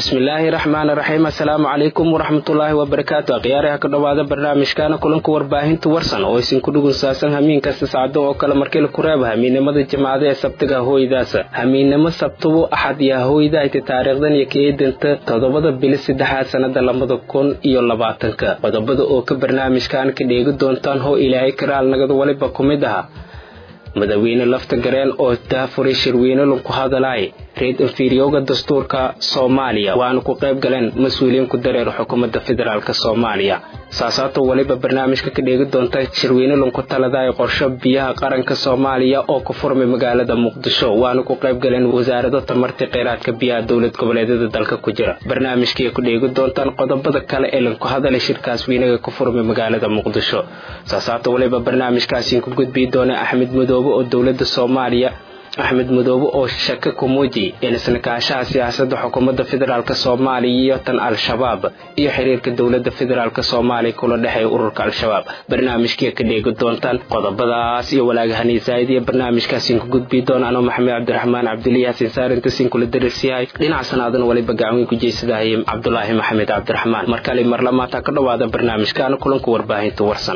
bismillaahi raxmaani raxiim assalaamu calaykum waraxmatullaahi wabarakaatu akhyaaraha ka dhowaada barnaamijkaana kulanka warbaahinta warsan oo isinku dhugunsaabsan hamiin kasta sacdo oo kale markii laku reeba hamiinnimada jimcada ee sabtiga hooydaasa hamiinnimo sabtubu axad iyo hooydahayta taariikhdan iyo keedanta toddobada bili saddexaad sannada labada kun iyo labaatanka qodobada oo ka barnaamijkan ka dheegi doontaan hoo ilaahay karaal nagada waliba ku mid aha madaxweyne lafta gareen oo daafuray shirweyne lagu hadalaay reed inferiyoga dastuurka soomaaliya waana ku qayb galeen mas-uuliyiin ku dareer xukuumadda federaalk soomaaliya saasaato waliba barnaamijka ka dheegi doonta shirweyne lanku taladaay qorsho biyaha qaranka soomaaliya oo ku furmay magaalada muqdisho waana ku qayb galeen wasaarado tamarti kheyraadka biyaha dowlad goboleedyada dalka ku jira barnaamijkii ku dheegi doontaan qodobada kale ee lanku hadalay shirkaas weynaga ku furmay magaalada muqdisho saasaato waliba barnaamijkaasiin ku gudbii doona axmed madoobe oo dowlada soomaaliya axmed madoobe oo shake ku muuji in isnakaashaha siyaasadda xukuumadda federaalk soomaaliya iyo tan al-shabaab iyo xiriirka dowladda federaalk soomaaliya kula dhexeeya ururka al-shabaab barnaamijkii ka dheegi doontaan qodobadaas iyo walaagahanii zaa'id iyo barnaamijkaasiin ku gudbii doona anoo maxamed cabdiraxmaan cabdiliya xasin saarintasin kula darisyahay dhinac sanaadan waliba gacweyn ku jeysadahay cabdulaahi maxamed cabdiraxmaan markale marlamaata ka dhowaada barnaamijkaana kulanka warbaahinta warsan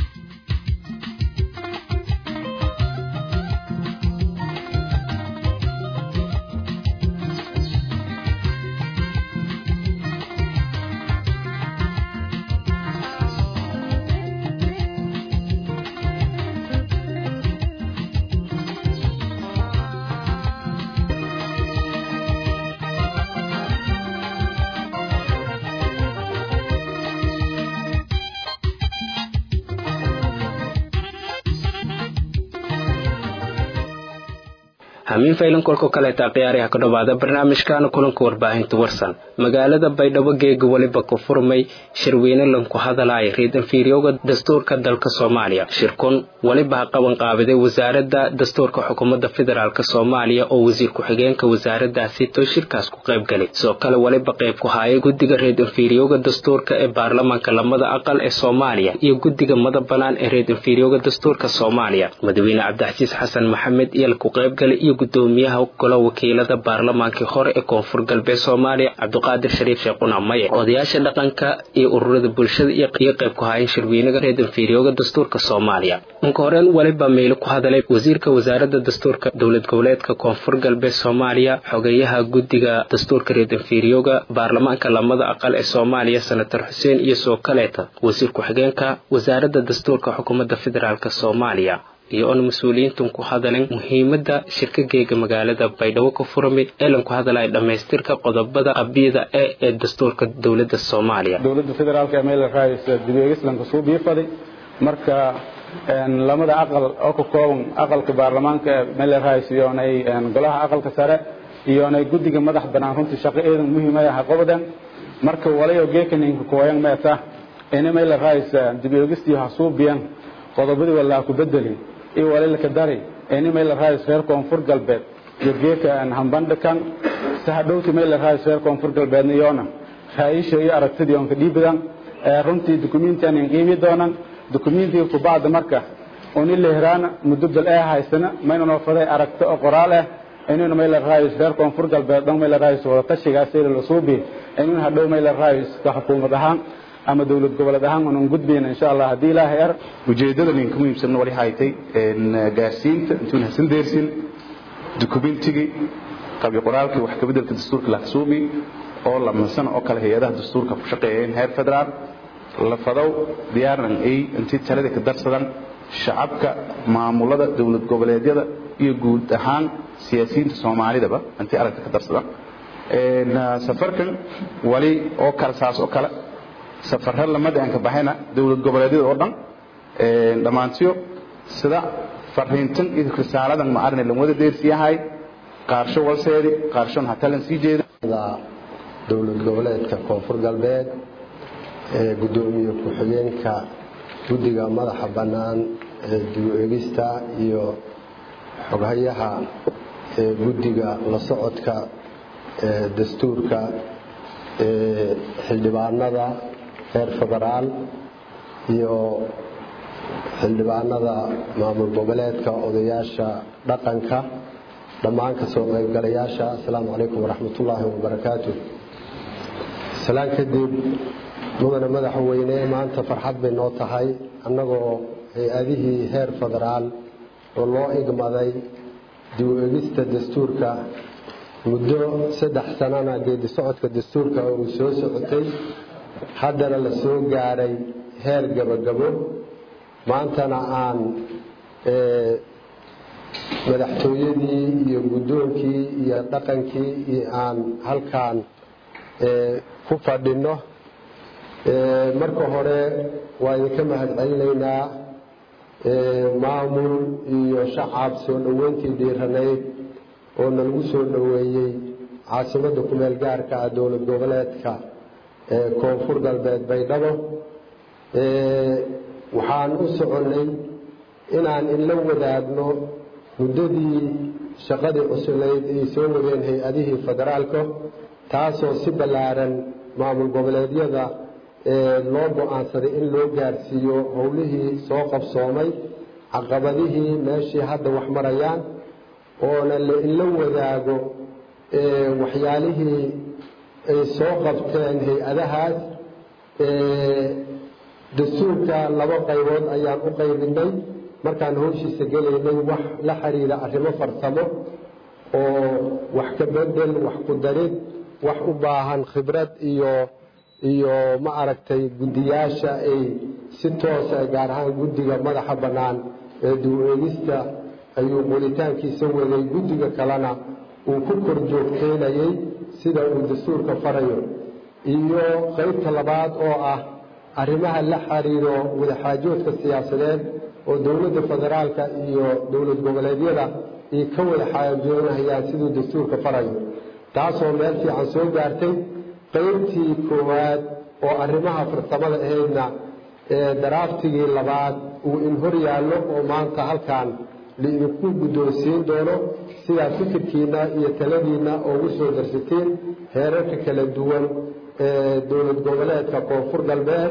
hamiin faylan kolka kaleeta khiyaariha ka dhowaada barnaamijkaana kulanka warbaahinta warsan magaalada baydhabo geega weliba ku furmay shirweyne lanku hadalaaya reed inferiyoga dastuurka dalka soomaaliya shirkun weliba ha qaban qaabiday wasaaradda dastuurka xukuumadda federaalk soomaaliya oo wasiir ku-xigeenka wasaaradaasi to shirkaas ku qayb galay sidoo kale weliba qayb ku haayay guddiga reed inferiyoga dastuurka ee baarlamaanka lamada aqal ee soomaaliya iyo guddiga mada bannaan ee reed inferiyoga dastuurka soomaaliya madaxweyne cabdixasiis xasan maxamed iyal ku qaybgalay iyo gudoomiyaha golo wakiilada baarlamaankii hore ee koonfur galbeed soomaaliya cabdiqaadir shariif sheekhuna maye odayaasha dhaqanka iyo ururada bulshada iyo qayb ku haayeen shirweynaga reed inferiyoga dastuurka soomaaliya inka horeen weliba meelo ku hadalay wasiirka wasaaradda dastuurka dowlad goboleedka koonfur galbeed soomaaliya xogeyaha guddiga dastuurka reed inferiyoga baarlamaanka lamada aqal ee soomaaliya senator xuseen iyo soo kaleeta wasiir ku-xigeenka wasaaradda dastuurka xukuumadda federaalk soomaaliya iyo oon mas-uuliyiintan ku hadalin muhiimadda shirkageega magaalada baydhabo ka furmay ee lanku hadalaya dhammaystirka qodobada qabiyada e ee dastuurka dowladda soomaaliya dowladda federaalk ee meel raayis dibeegislanka suu biifaday marka lamada aqal oo ka kooban aqalka baarlamaanka ee meel raayis iyoonay golaha aqalka sare iyoonay guddiga madax bannaan runtii shaqo eedan muhiimaya ha qabadeen marka walayo geekaninka kooyan meeta ina meel raayis dibeegistii ha suubiyan qodobadii walaa ku bedeli iyo walilka dari ini meel raayis reer koonfur galbeed iyo geeka hambandhikan sahadhowti meel raayis reer koonfur galbeedna yoona raayisha iyo aragtidii oonka dhiibidan runtii dukumentian qiimi doonan dukumentii kubacda marka uni lehraana muddo dal ee haysana mayna noo faday aragto oo qoraal ah inaynu meel raayis reer koonfur galbeed dhan meel raayis wada tashigaas ee la suubi inaynu hadhow meel raayis ka xukuumad ahaan ama dowlad goboleed ahaan unan gudbayna insha allah haddii ilaahay ar ujeeddada ninka muhiimsan wali haytay gaarsiinta intuun hasan deersin dukumentigii qabyo qoraalkii wax kabeddelka dastuurka laxsuubi oo lamansan oo kale hay-adaha dastuurka ku shaqeeyeen heer federaal lafadow diyaaran ay intii talada ka darsadan shacabka maamulada dowlad goboleedyada iyo guud ahaan siyaasiyiinta soomaalidaba intii aragta ka darsadan safarkan wali oo kale saas oo kale safarra lamada aan ka baxayna dowlad goboleedyada oo dhan dhammaantiyo sida fariintan iyo risaaladan ma arne lan wada deersiyahay qaarsho walseedi qaarshon hatalan sii jeeda dowlad goboleedka koonfur galbeed ee guddoomiye ku-xigeenka guddiga madaxa bannaan ee dib u egista iyo xoghayaha ee guddiga la socodka ee dastuurka ee xildhibaanada reer federaal iyo xildhibaanada maamul goboleedka odayaasha dhaqanka dhammaan ka soo qaybgalayaasha asalaamu calaykum waraxmatullaahi wabarakaatu salaan kadib mudane madaxweyne maanta farxad bay noo tahay annagoo hay-adihii heer federaal oo loo igmaday dib u egista dastuurka muddo saddex sanana geedi socodka dastuurka uu soo socotay haddana la soo gaaray heer gabagabo maantana aan madaxtooyadii iyo guddoonkii iyo dhaqankii iyo aan halkaan ku fadhinno marka hore waa idinka mahad celinaynaa maamul iyo shacab soo dhoweyntii dhiiranayd oo nalagu soo dhoweeyey caasimadda kumeel gaarka ah dowlad goboleedka koonfur galbeed baydhabo waxaan u soconnay inaan inla wadaagno muddadii shaqadii cusuleyd ay soo wadeen hay-adihii federaalka taasoo si ballaaran maamul goboleedyada loo go-aansaday in loo gaarsiiyo howlihii soo qabsoomay caqabadihii meeshii hadda wax marayaan oona inla wadaago waxyaalihii ay soo qabteen hay-adahaas dastuurka laba qaybood ayaan u qaybinay markaan howshiisa gelaynay wax la xiriira arrimo farsamo oo wax ka bedel wax ku darid wax u baahan khibrad iyo iyo ma aragtay guddiyaasha ay si toosa gaar ahaan guddiga madaxa bannaan ee dib-u-eegista ayuu qoritaankiisa waday guddiga kalena uu ku kor joogteynayay sida uu dastuurka farayo iyo qaybta labaad oo ah arrimaha la xiriiro wadaxaajoodka siyaasadeed oo dowladda federaalka iyo dowlad goboleedyada ay ka wada xaajoonahayaan siduu dastuurka farayo taasoo meel fiican soo gaartay qaybtii koowaad oo arrimaha farsamada ahaydna daraaftigii labaad uu in hor yaallo oo maanta halkan laidinku guddoonsiin doono sidaa fikirkiinna iyo taladiinna oogu soo darsateen heerarka kala duwan ee dowlad goboleedka koonfur galbeed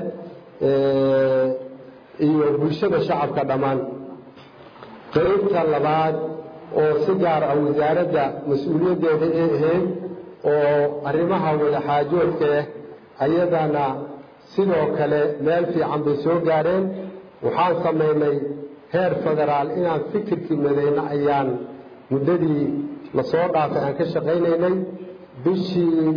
iyo bulshada shacabka dhammaan qaybta labaad oo si gaar ah wasaaradda mas-uuliyaddeeda ay ahayd oo arrimaha wadaxaajoodkaeh ayadana sidoo kale meel fiican bay soo gaareen waxaan samaynay heer federaal inaan fikirkii madayno ayaan muddadii lasoo dhaafay aan ka shaqaynaynay bishii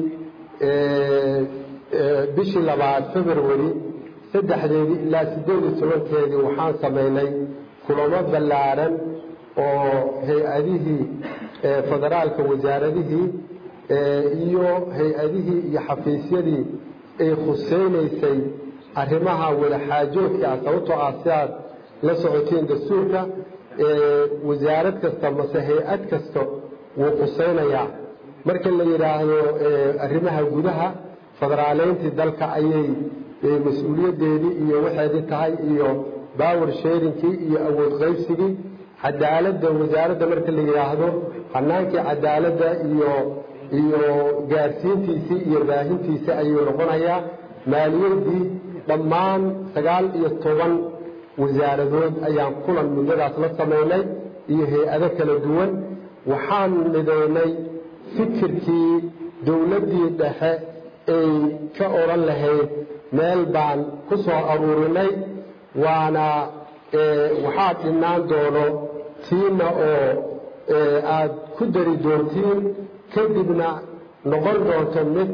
bishii labaad february saddexdeedii ilaa siddeed iyo tobankeedii waxaan samaynay kulamo ballaaran oo hay-adihii federaalka wasaaradihii iyo hay-adihii iyo xafiisyadii ay khuseynaysay arrimaha wadaxaajoodka ah sababtoo ah si aad la socotiin dastuurka wasaarad kasta mase hay-ad kasta wuu khuseynayaa marka la yidhaahdo arrimaha gudaha federaaleyntii dalka ayay mas-uuliyaddeedii iyo waxeedii tahay iyo bower sharingkii iyo awood qaybsigii cadaaladda wasaaradda marka la yidhaahdo hanaankii cadaaladda iyo iyo gaarsiintiisii iyo baahintiisii ayuu noqonayaa maaliyaddii dhammaan sagaal iyo toban wasaaradood ayaan kulan muddadaas la samaynay iyo hay-ado kala duwan waxaan midaynay fikirkii dowladdii dhexe ay ka odhan lahayd meel baan ku soo aruurinay waana waxaa dhinnaan doono tiina oo aad ku dari doontiin kadibna noqon doonto mid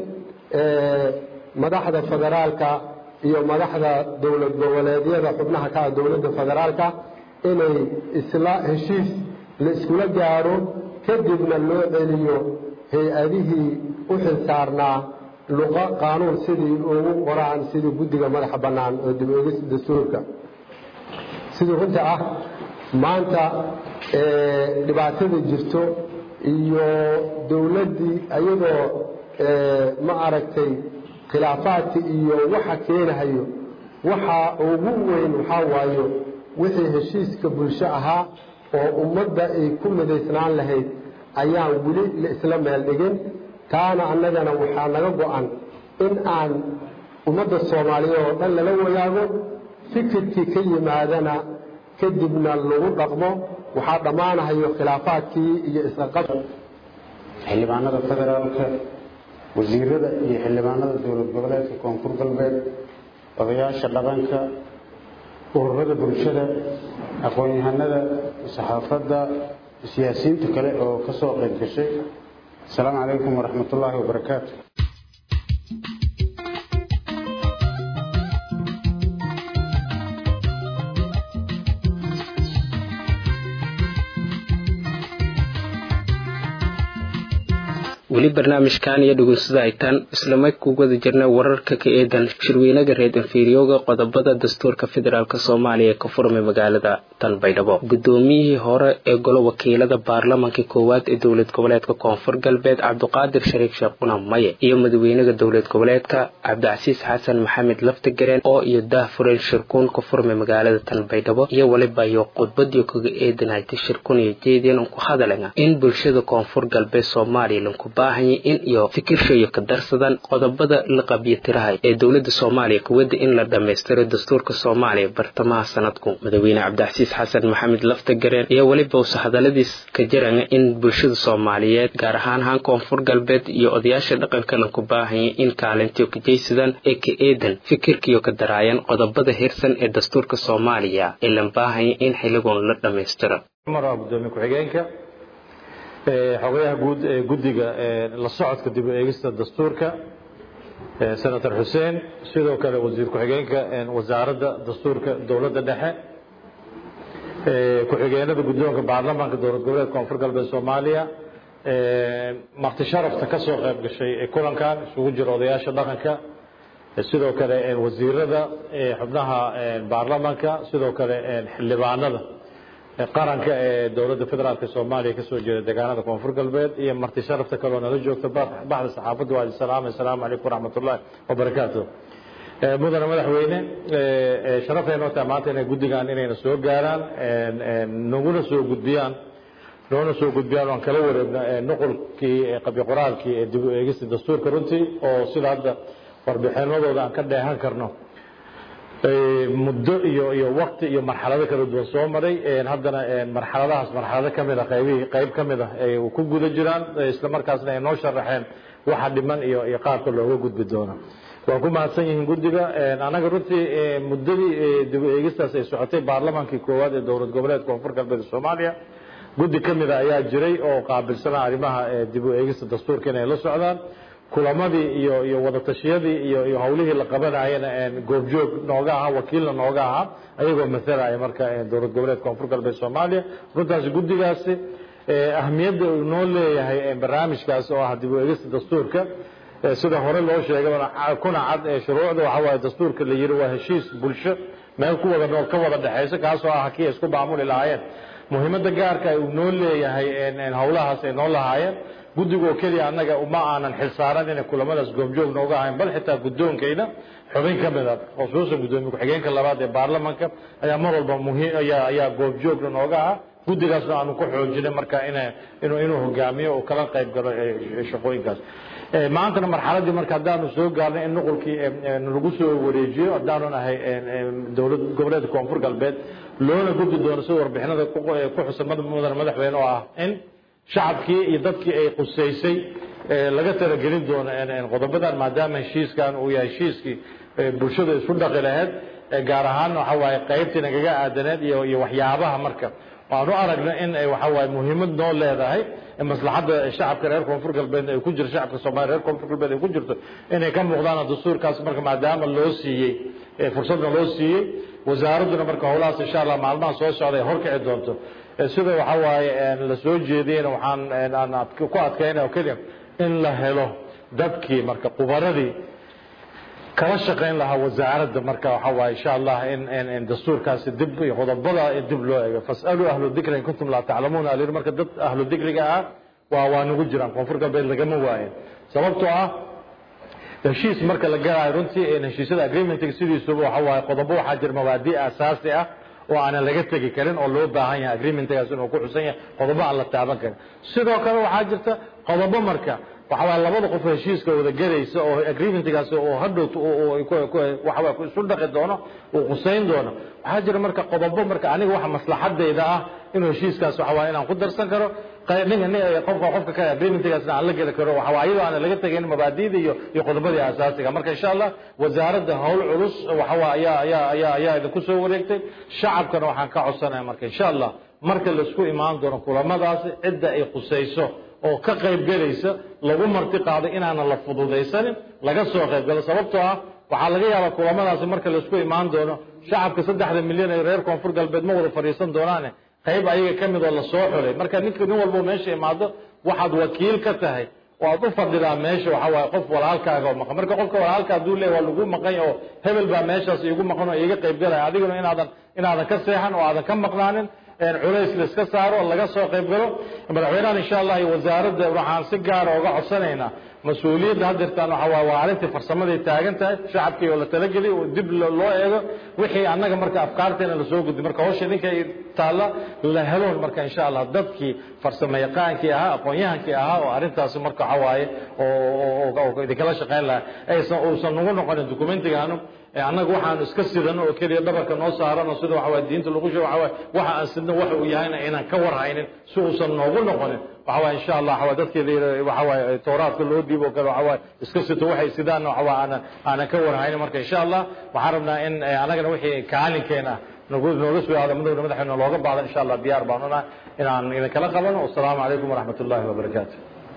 madaxda federaalka iyo madaxda dowlad goboleedyada xubnaha ka ah dowladda federaalka inay isla heshiis la iskula gaadho kadibna loo celiyo hay-adihii u xilsaarnaa luqa qaanuun sidii ugu qoraan sidii guddiga madaxa bannaan oo dib eegis dastuurka sidii runta ah maanta dhibaatada jirto iyo dowladdii iyadoo ma aragtay khilaafaadka iyo waxa keenahayo waxa ugu weyn waxaa waayo wixii heshiiska bulsho ahaa oo ummadda ay ku midaysnaan lahayd ayaan weli la isla meel dhigin taana annagana waxaa naga go-an in aan ummadda soomaaliyeed oo dhan lala wadaago fikirkii ka yimaadana kadibna lagu dhaqmo waxaa dhammaanahayo khilaafaadkii iyo isqaqab xildhibaanada federaalka wasiirada iyo xildhibaanada dowlad goboleedka koonfur galbeed odayaasha dhaqanka ururada bulshada aqoon-yahanada saxaafadda siyaasiyiinta kale oo ka soo qayb gashay asalaamu calaykum waraxmat ullaahi wabarakaatu weli barnaamijkan iyo dhugunsada aytaan islamay ku wada jirna wararka ka eedan shirweynaga reer inferiyoga qodobada dastuurka federaalk soomaaliya ee ka furmay magaalada tanbaydhabo gudoomiyihii hore ee golo wakiilada baarlamaanka koowaad ee dowlad goboleedka koonfur galbeed cabduqaadir shariif sheekh qunam maye iyo madaxweynaha dowlad goboleedka cabdicasiis xasan maxamed laftagareen oo iyo daahfureen shirkuun ka furmay magaalada tanbaydhabo iyo weliba iyo khudbadii kaga eedanaytay shirkuun iyo jeediyan ku hadalana in bulshada koonfur galbeed soomaaliya lanku baahanya in iyo fikirshayo ka darsadan qodobada la qabyo tirahay ee dowlada soomaaliya kuwada in la dhammaystiro dastuurka soomaaliya bartamaha sanadku madaxweyne cabdicasiis xasan maxamed laftagareen iyo weliba usa hadaladiis ka jarana in bulshada soomaaliyeed gaar ahaan haan koonfur galbeed iyo odayaasha dhaqanka lanku baahanya in kaalintiyo ka jaysadaan ee ka eedan fikirkiyo ka daraayan qodobada hirsan ee dastuurka soomaaliya ee lan baahanya in xiligoon la dhammaystiro gudoomiye ku-xigeenka xogayaha guud ee guddiga la socodka dib u eegista dastuurka senator xuseen sidoo kale wasiir ku-xigeenka wasaaradda dastuurka dowladda dhexe ku-xigeenada guddoonka baarlamaanka dowlad goboleed koonfur galbeed soomaaliya marti sharafta ka soo qayb gashay kulankan isugu jira odayaasha dhaqanka sidoo kale wasiirada xubnaha baarlamaanka sidoo kale xildhibaanada qaranka ee dowladda federaalk soomaaliya kasoo jeeda deegaanada koonfur galbeed iyo marti sharafta kaloo nala joogta baxda saxaafadda waa salaam assalaamu calaykum waraxmat ullahi wabarakaatu mudane madaxweyne sharaftaynoo tahay maanta inay guddigan inayna soo gaaraan naguna soo gudbiyaan noona soo gudbiyaan waan kala wareegno nuqulkii qabyo qoraalkii ee dib u eegista dastuurka runtii oo sida hadda warbixinadooda aan ka dheehan karno muddo iyo iyo wakti iyo marxalado kala duwan soo maray haddana marxaladahaas marxalado ka mid a qaybihii qayb ka mid ah ay ku guda jiraan isla markaasna ay noo sharaxeen waxa dhiman iyo iyo qaabka looga gudbi doono waa ku mahadsan yihiin guddiga anaga runtii muddadii dib u eegistaas ay socotay baarlamaankii koowaad ee dowlad goboleed koonfur galbeed soomaaliya guddi ka mid a ayaa jiray oo qaabilsanaa arrimaha dib u eegista dastuurka inay la socdaan kulamadii iyo iyo wadatashyadii iyo iyo hawlihii la qabanayana goobjoog nooga ahaa wakiilna nooga ahaa ayagoo matalaya marka dowlad goboleed koonfur galbeed soomaaliya runtaasi guddigaasi ahmiyadda uu noo leeyahay barnaamijkaas oo ah dib u eegista dastuurka sida hore loo sheegay kuna cad shuruucda waxa waaye dastuurka la yiri waa heshiis bulsho meel ku wada nool ka wada dhexaysa kaasoo ah kii isku maamuli lahaayeen muhiimadda gaarka uu noo leeyahay hawlahaas ay noo lahaayeen guddigoo keliya annaga uma aanan xilsaaran inay kulamadaas goobjoog nooga ahayn bal xitaa guddoonkayna xubin ka mid a khusuusan guddoomiye ku-xigeenka labaad ee baarlamanka ayaa mar walba muhiim ayaa ayaa goobjoogna nooga ah guddigaasna aanu ku xoojinay marka ina inuu inuu hogaamiyo oo kala qayb galo shaqooyinkaas maantana marxaladii marka haddaanu soo gaarnay in nuqulkii lagu soo wareejiyo haddaanu nahay dowlad goboleedka koonfur galbeed loona gudbi doono sida warbixinada ku xusan mudane madaxweyne oo ah in shacabkii iyo dadkii ay qusaysay laga talagelin doono qodobadan maadaama heshiiskan uu yahay heshiiskii bulshada isku dhaqi lahayd gaar ahaan waxa waaye qaybtii nagaga aadaneed iyo iyo waxyaabaha marka waanu aragna in ay waxa waaye muhiimad noo leedahay maslaxadda shacabka reer koonfur galbeed ay ku jirto shacabka soomaaliya reer koonfur galbeed ay ku jirto inay ka muuqdaan dastuurkaas marka maadaama loo siiyey fursadna loo siiyey wasaaradduna marka howlahaas insha allah maalmaha soo socda ay horkici doonto sida waxa waaye la soo jeediyeyna waxaan ku adkaynaya oo keliya in la helo dadkii marka qubaradii kala shaqayn lahaa wasaaradda marka waxa waaye insha allah in dastuurkaasi dib iyo qodobada dib loo eego fasaluu ahlu dikri in kuntum laa taclamuuna alir marka dad ahlu dikriga ah waa waa nagu jiraan koonfur galbeed lagama waayin sababtoo ah heshiis marka la galayo runtii heshiisyada agreementiga sidiisuba waxa waaye qodobo waxaa jira mabaadi asaasi ah oo aanan laga tegi karin oo loo baahan yahay agreementgaas inuu ku xusan yahay qodobo aan la taaban karin sidoo kale waxaa jirta qodobo marka waxa waaye labada qof heshiiska wada gelaysa oo agreementgaas oo hadhow waxa ku isu dhaqi doono uu qusayn doono waxaa jira marka qodobo marka aniga waxa maslaxadayda ah inuu heshiiskaas waxa waaye inaan ku darsan karo qofka qofka ka agreementigaasna aan la geli karo waxa waa iyadoo aan laga tegayn mabaadi'da iyo iyo qodobadii asaasiga marka insha allah wasaaradda howl culus waxa waa ayaa ayaa ayaa ayaa idinku soo wareegtay shacabkana waxaan ka codsanaya marka insha allah marka laisku imaan doono kulamadaasi cidda ay khusayso oo ka qayb gelaysa lagu marti qaado inaanan la fududaysanin laga soo qayb galo sababtoo ah waxaa laga yaabaa kulamadaasi marka laisku imaan doono shacabka saddexda milyan ee reer koonfur galbeed ma wada fadhiisan doonaane qayb ayaga ka mid oo lasoo xulay marka ninka nin walbo meesha imaado waxaad wakiil ka tahay oo aad u fadhidaa meesha waxa waaye qof walaalkaaga oo maqan marka qofka walaalka hadduu leeyahy waa lagu maqan oo hebel baa meeshaas iigu maqan oo iiga qayb galaya adiguna inaadan inaadan ka seexan oo aadan ka maqnaanin culays la iska saaro laga soo qayb galo madaxweynahan insha allah iyo wasaaradda waxaan si gaara uga codsanaynaa mas-uuliyadda haddeertaan waxa waa waa arrintii farsamaday taagan tahay shacabkii oo la talageliy oo dib loo eego wixii annaga marka afkaarteena lasoo gudbi marka hawsha ninkay taalla la heloon marka insha allah dadkii farsamo yaqaankii ahaa aqoon-yahankii ahaa oo arrintaasi marka waxa waaye oo idinkala shaqayn lahaa aysan uusan nagu noqonin documentigaanu annaga waxaanu iska sidano oo keliya dhabarka noo saarano sida waxa waye diinta lagu sheego waxa waye waxa aan sidno waxa uu yahayna inaan ka warhaynin si uusan noogu noqonin waxa waye insha allah waxa dadkeeda waxa waye towraadka loo dhiibo oo kale waxa waye iska sito waxay sidaanna waxa waye aanan aanan ka warhaynin marka insha allah waxaan rabnaa in annagana wixii kaalinkeena nagu nooga soo aado madowna madaxeena looga baahdo insha allah diyaar baan unahay inaan idinkala qabano wasalaamu calaykum waraxmat ullahi wabarakaatu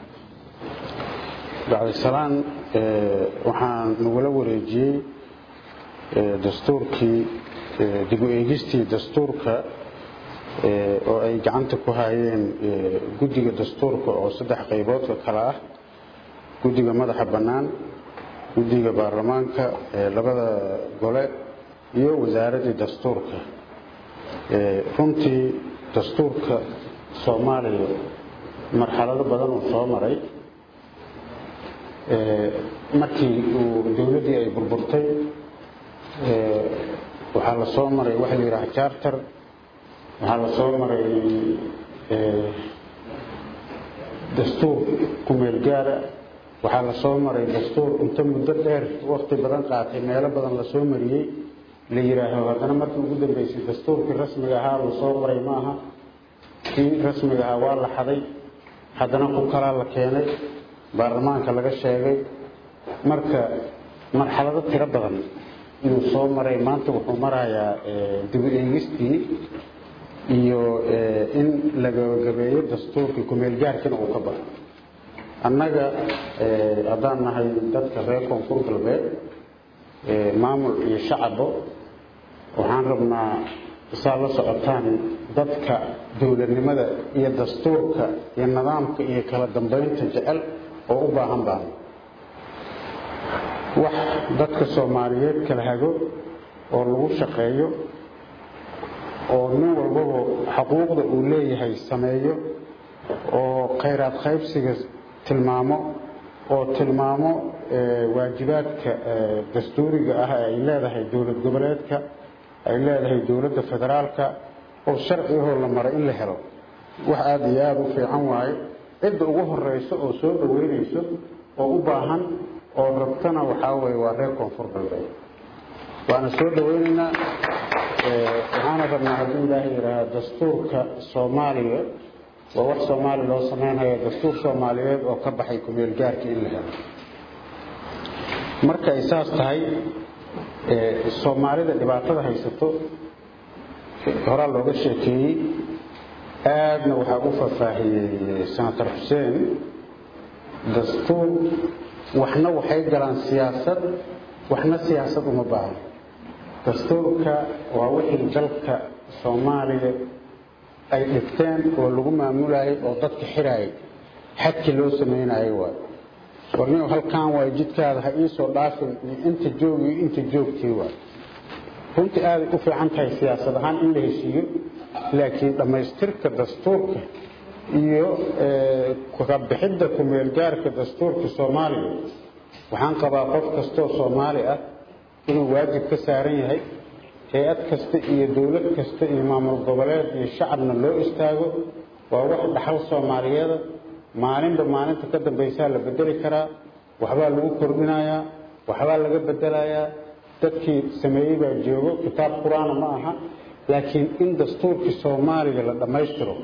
bacdisalaan waxaan nagula wareejiyey dastuurkii dib u eegistii dastuurka oo ay gacanta ku hayeen guddiga dastuurka oo saddex qayboodka kale ah guddiga madaxa bannaan guddiga baarlamaanka labada gole iyo wasaaraddii dastuurka runtii dastuurka soomaaliya marxalado badan uu soo maray markii uu dowladdii ay burburtay waxaa la soo maray waxa la yidhaha charter waxaa la soo maray dastuur kumeel gaara waxaa la soo maray dastuur inta muddo dheer wakti badan qaatay meelo badan la soo mariyey la yidhaaho haddana markii ugu dambeysay dastuurkii rasmiga ahaa la soo maray ma aha kii rasmiga ahaa waa la xaday haddana ku kalaa la keenay baarlamaanka laga sheegay marka marxalado tiro badan inuu soo maray maanta wuxuu marayaa dib u eegistii iyo in la gabagabeeyo dastuurkii kumeel gaarkina uu ka baxo annaga haddaan nahay dadka reer koonfur galbeed maamul iyo shacabo waxaan rabnaa saa la socotaan dadka dowladnimada iyo dastuurka iyo nidaamka iyo kala dambeynta jecel oo u baahan baan wax dadka soomaaliyeed kala hago oo lagu shaqeeyo oo nin walbaba xuquuqda uu leeyahay sameeyo oo khayraad qaybsiga tilmaamo oo tilmaamo waajibaadka dastuuriga ah ee ay leedahay dowlad goboleedka ay leedahay dowladda federaalka oo sharcigahoo la maray in la helo wax aada iyo aada u fiican waaye cidda ugu horeyso oo soo dhaweynayso oo u baahan oo rabtana waxaa weye waa reer koonfur galbeed waana soo dhaweynaynaa waxaana rabnaa hadduu ilaahay yidhaaha dastuurka soomaaliya waa wax soomaaliya loo sameynaya dastuur soomaaliyeed oo ka baxay kumeel gaarka in la helo marka ay saas tahay soomaalida dhibaatada haysato horaa looga sheekeeyey aadna waxaa u faahfaahiyey senator xuseen dastuur waxna waxay galaan siyaasad waxna siyaasad uma baahno dastuurka waa wixii dalka soomaaliya ay dhigteen oo lagu maamulayay oo dadka xiraayay xadkii loo sameynayay waay warniw halkan waay jidkaada ha iisoo dhaafin iyo inta joogi iyo inta joogtii waay runtii aaday u fiican tahay siyaasad ahaan in la heshiiyo laakiin dhammaystirka dastuurka iyo kabixidda kumeelgaarka dastuurka soomaaliya waxaan qabaa qof kastoo soomaali ah inuu waajib ka saaran yahay hay-ad kasta iyo dowlad kasta iyo maamul goboleed iyo shacabna loo istaago waa wax dhaxal soomaaliyeeda maalinba maalinta ka dambaysaa la bedeli karaa waxbaa lagu kordhinayaa waxbaa laga bedelayaa dadkii sameeyey baa joogo kitaab qur-aana ma aha laakiin in dastuurkii soomaaliya la dhammaystiro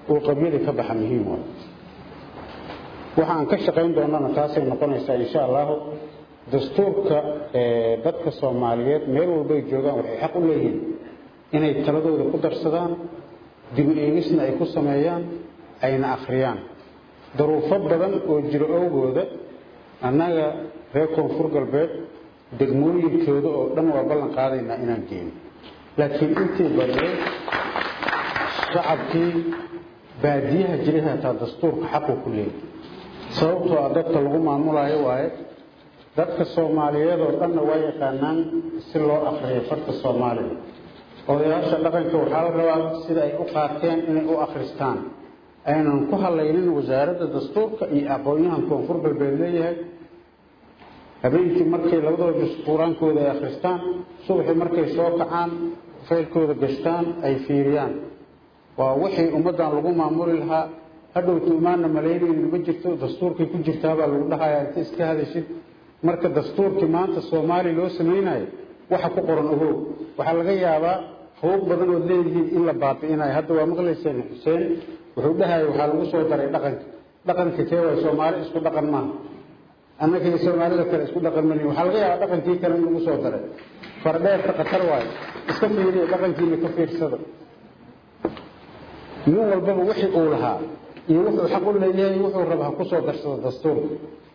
uu qabyadii ka baxa muhiim waay waxa aan ka shaqayn doonana taasay noqonaysaa insha allahu dastuurka dadka soomaaliyeed meel walbay joogaan waxay xaq u leeyihiin inay taladooda ku darsadaan dibu eegisna ay ku sameeyaan ayna akhriyaan daruufo badan oo jiro owgooda annaga reer koonfur galbeed degmooyinkooda oo dhan waa ballan qaadaynaa inaan geeno laakiin intii badiyey shacabkii baadiyaha jiray hataa dastuurka xaquu ku leeyahy sababtoo ah dadka lagu maamulaayo waaye dadka soomaaliyeed oo dhanna waa yaqaanaan si loo akriyo farta soomaaliga odayaasha dhaqanka waxaa la rabaa sida ay u qaateen inay u akhristaan aynan ku hadlaynin wasaaradda dastuurka iyo aqoon-yahan koonfur galbeed leeyahay habeenkii markay labadaba jus qur-aankooda ay akhristaan subaxii markay soo kacaan faylkooda gashtaan ay fiiriyaan waa wixii ummaddan lagu maamuli lahaa hadhowta umaana malaynaynin ma jirto dastuurkay ku jirtaabaa lagu dhahayaa inta iska hadashid marka dastuurkii maanta soomaaliya loo samaynayo waxa ku qoran ogow waxaa laga yaabaa hawog badan ood leedihiin in la baabi'inayo hadda waa maqlayseen xuseen wuxuu dhahaya waxaa lagu soo daray dhaqanka dhaqanka kee waay soomaali isku dhaqan maaha annaka iyo soomaalida kale isku dhaqan malihin waxaa laga yaabaa dhaqankii kale in lagu soo daray fardheerta khatar waayo iska fiiriya dhaqankiina ka fiirsada nin walbaba wixii uu lahaa iyo wuxuu xaq u leeyahay wuxuu raba ha ku soo darsado dastuurka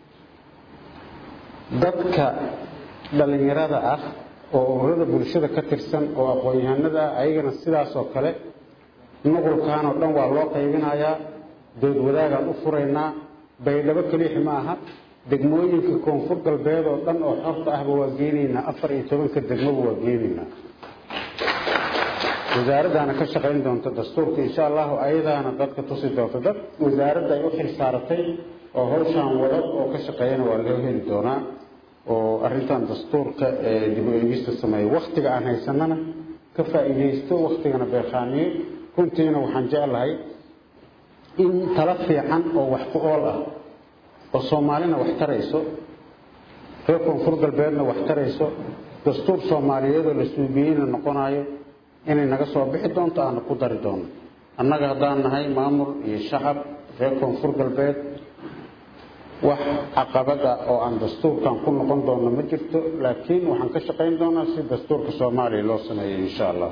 dadka dhallinyarada ah oo ururada bulshada ka tirsan oo aqoon-yahanada ah ayagana sidaasoo kale nuqulkan oo dhan waa loo qaybinayaa dood wadaagaan u furaynaa baydhabo keliixi ma aha degmooyinka koonfur galbeed oo dhan oo xorta ahba waa geenaynaa afar iyo tobanka degmoba waa geenaynaa wasaaraddaana ka shaqayn doonta dastuurka insha allahu ayadaana dadka tusi doonta dad wasaaradda ay u xil saaratay oo hawshaan wada oo ka shaqeeyana waa loo heli doonaa oo arrintan dastuurka dib u eegista sameeya wakhtiga aan haysanana ka faa'iidaysto wakhtigana beeqaaniyo runtiina waxaan jeclahay in tala fiican oo wax ku ool ah oo soomaalina wax tarayso reer koonfur galbeedna wax tarayso dastuur soomaaliyeedoo la suubiyeyna noqonayo inay naga soo bixi doonto aana ku dari doono annaga haddaan nahay maamul iyo shacab reer koonfur galbeed wax caqabada oo aan dastuurkan ku noqon doono ma jirto laakiin waxaan ka shaqayn doonaa si dastuurka soomaaliya loo sameeyo insha allah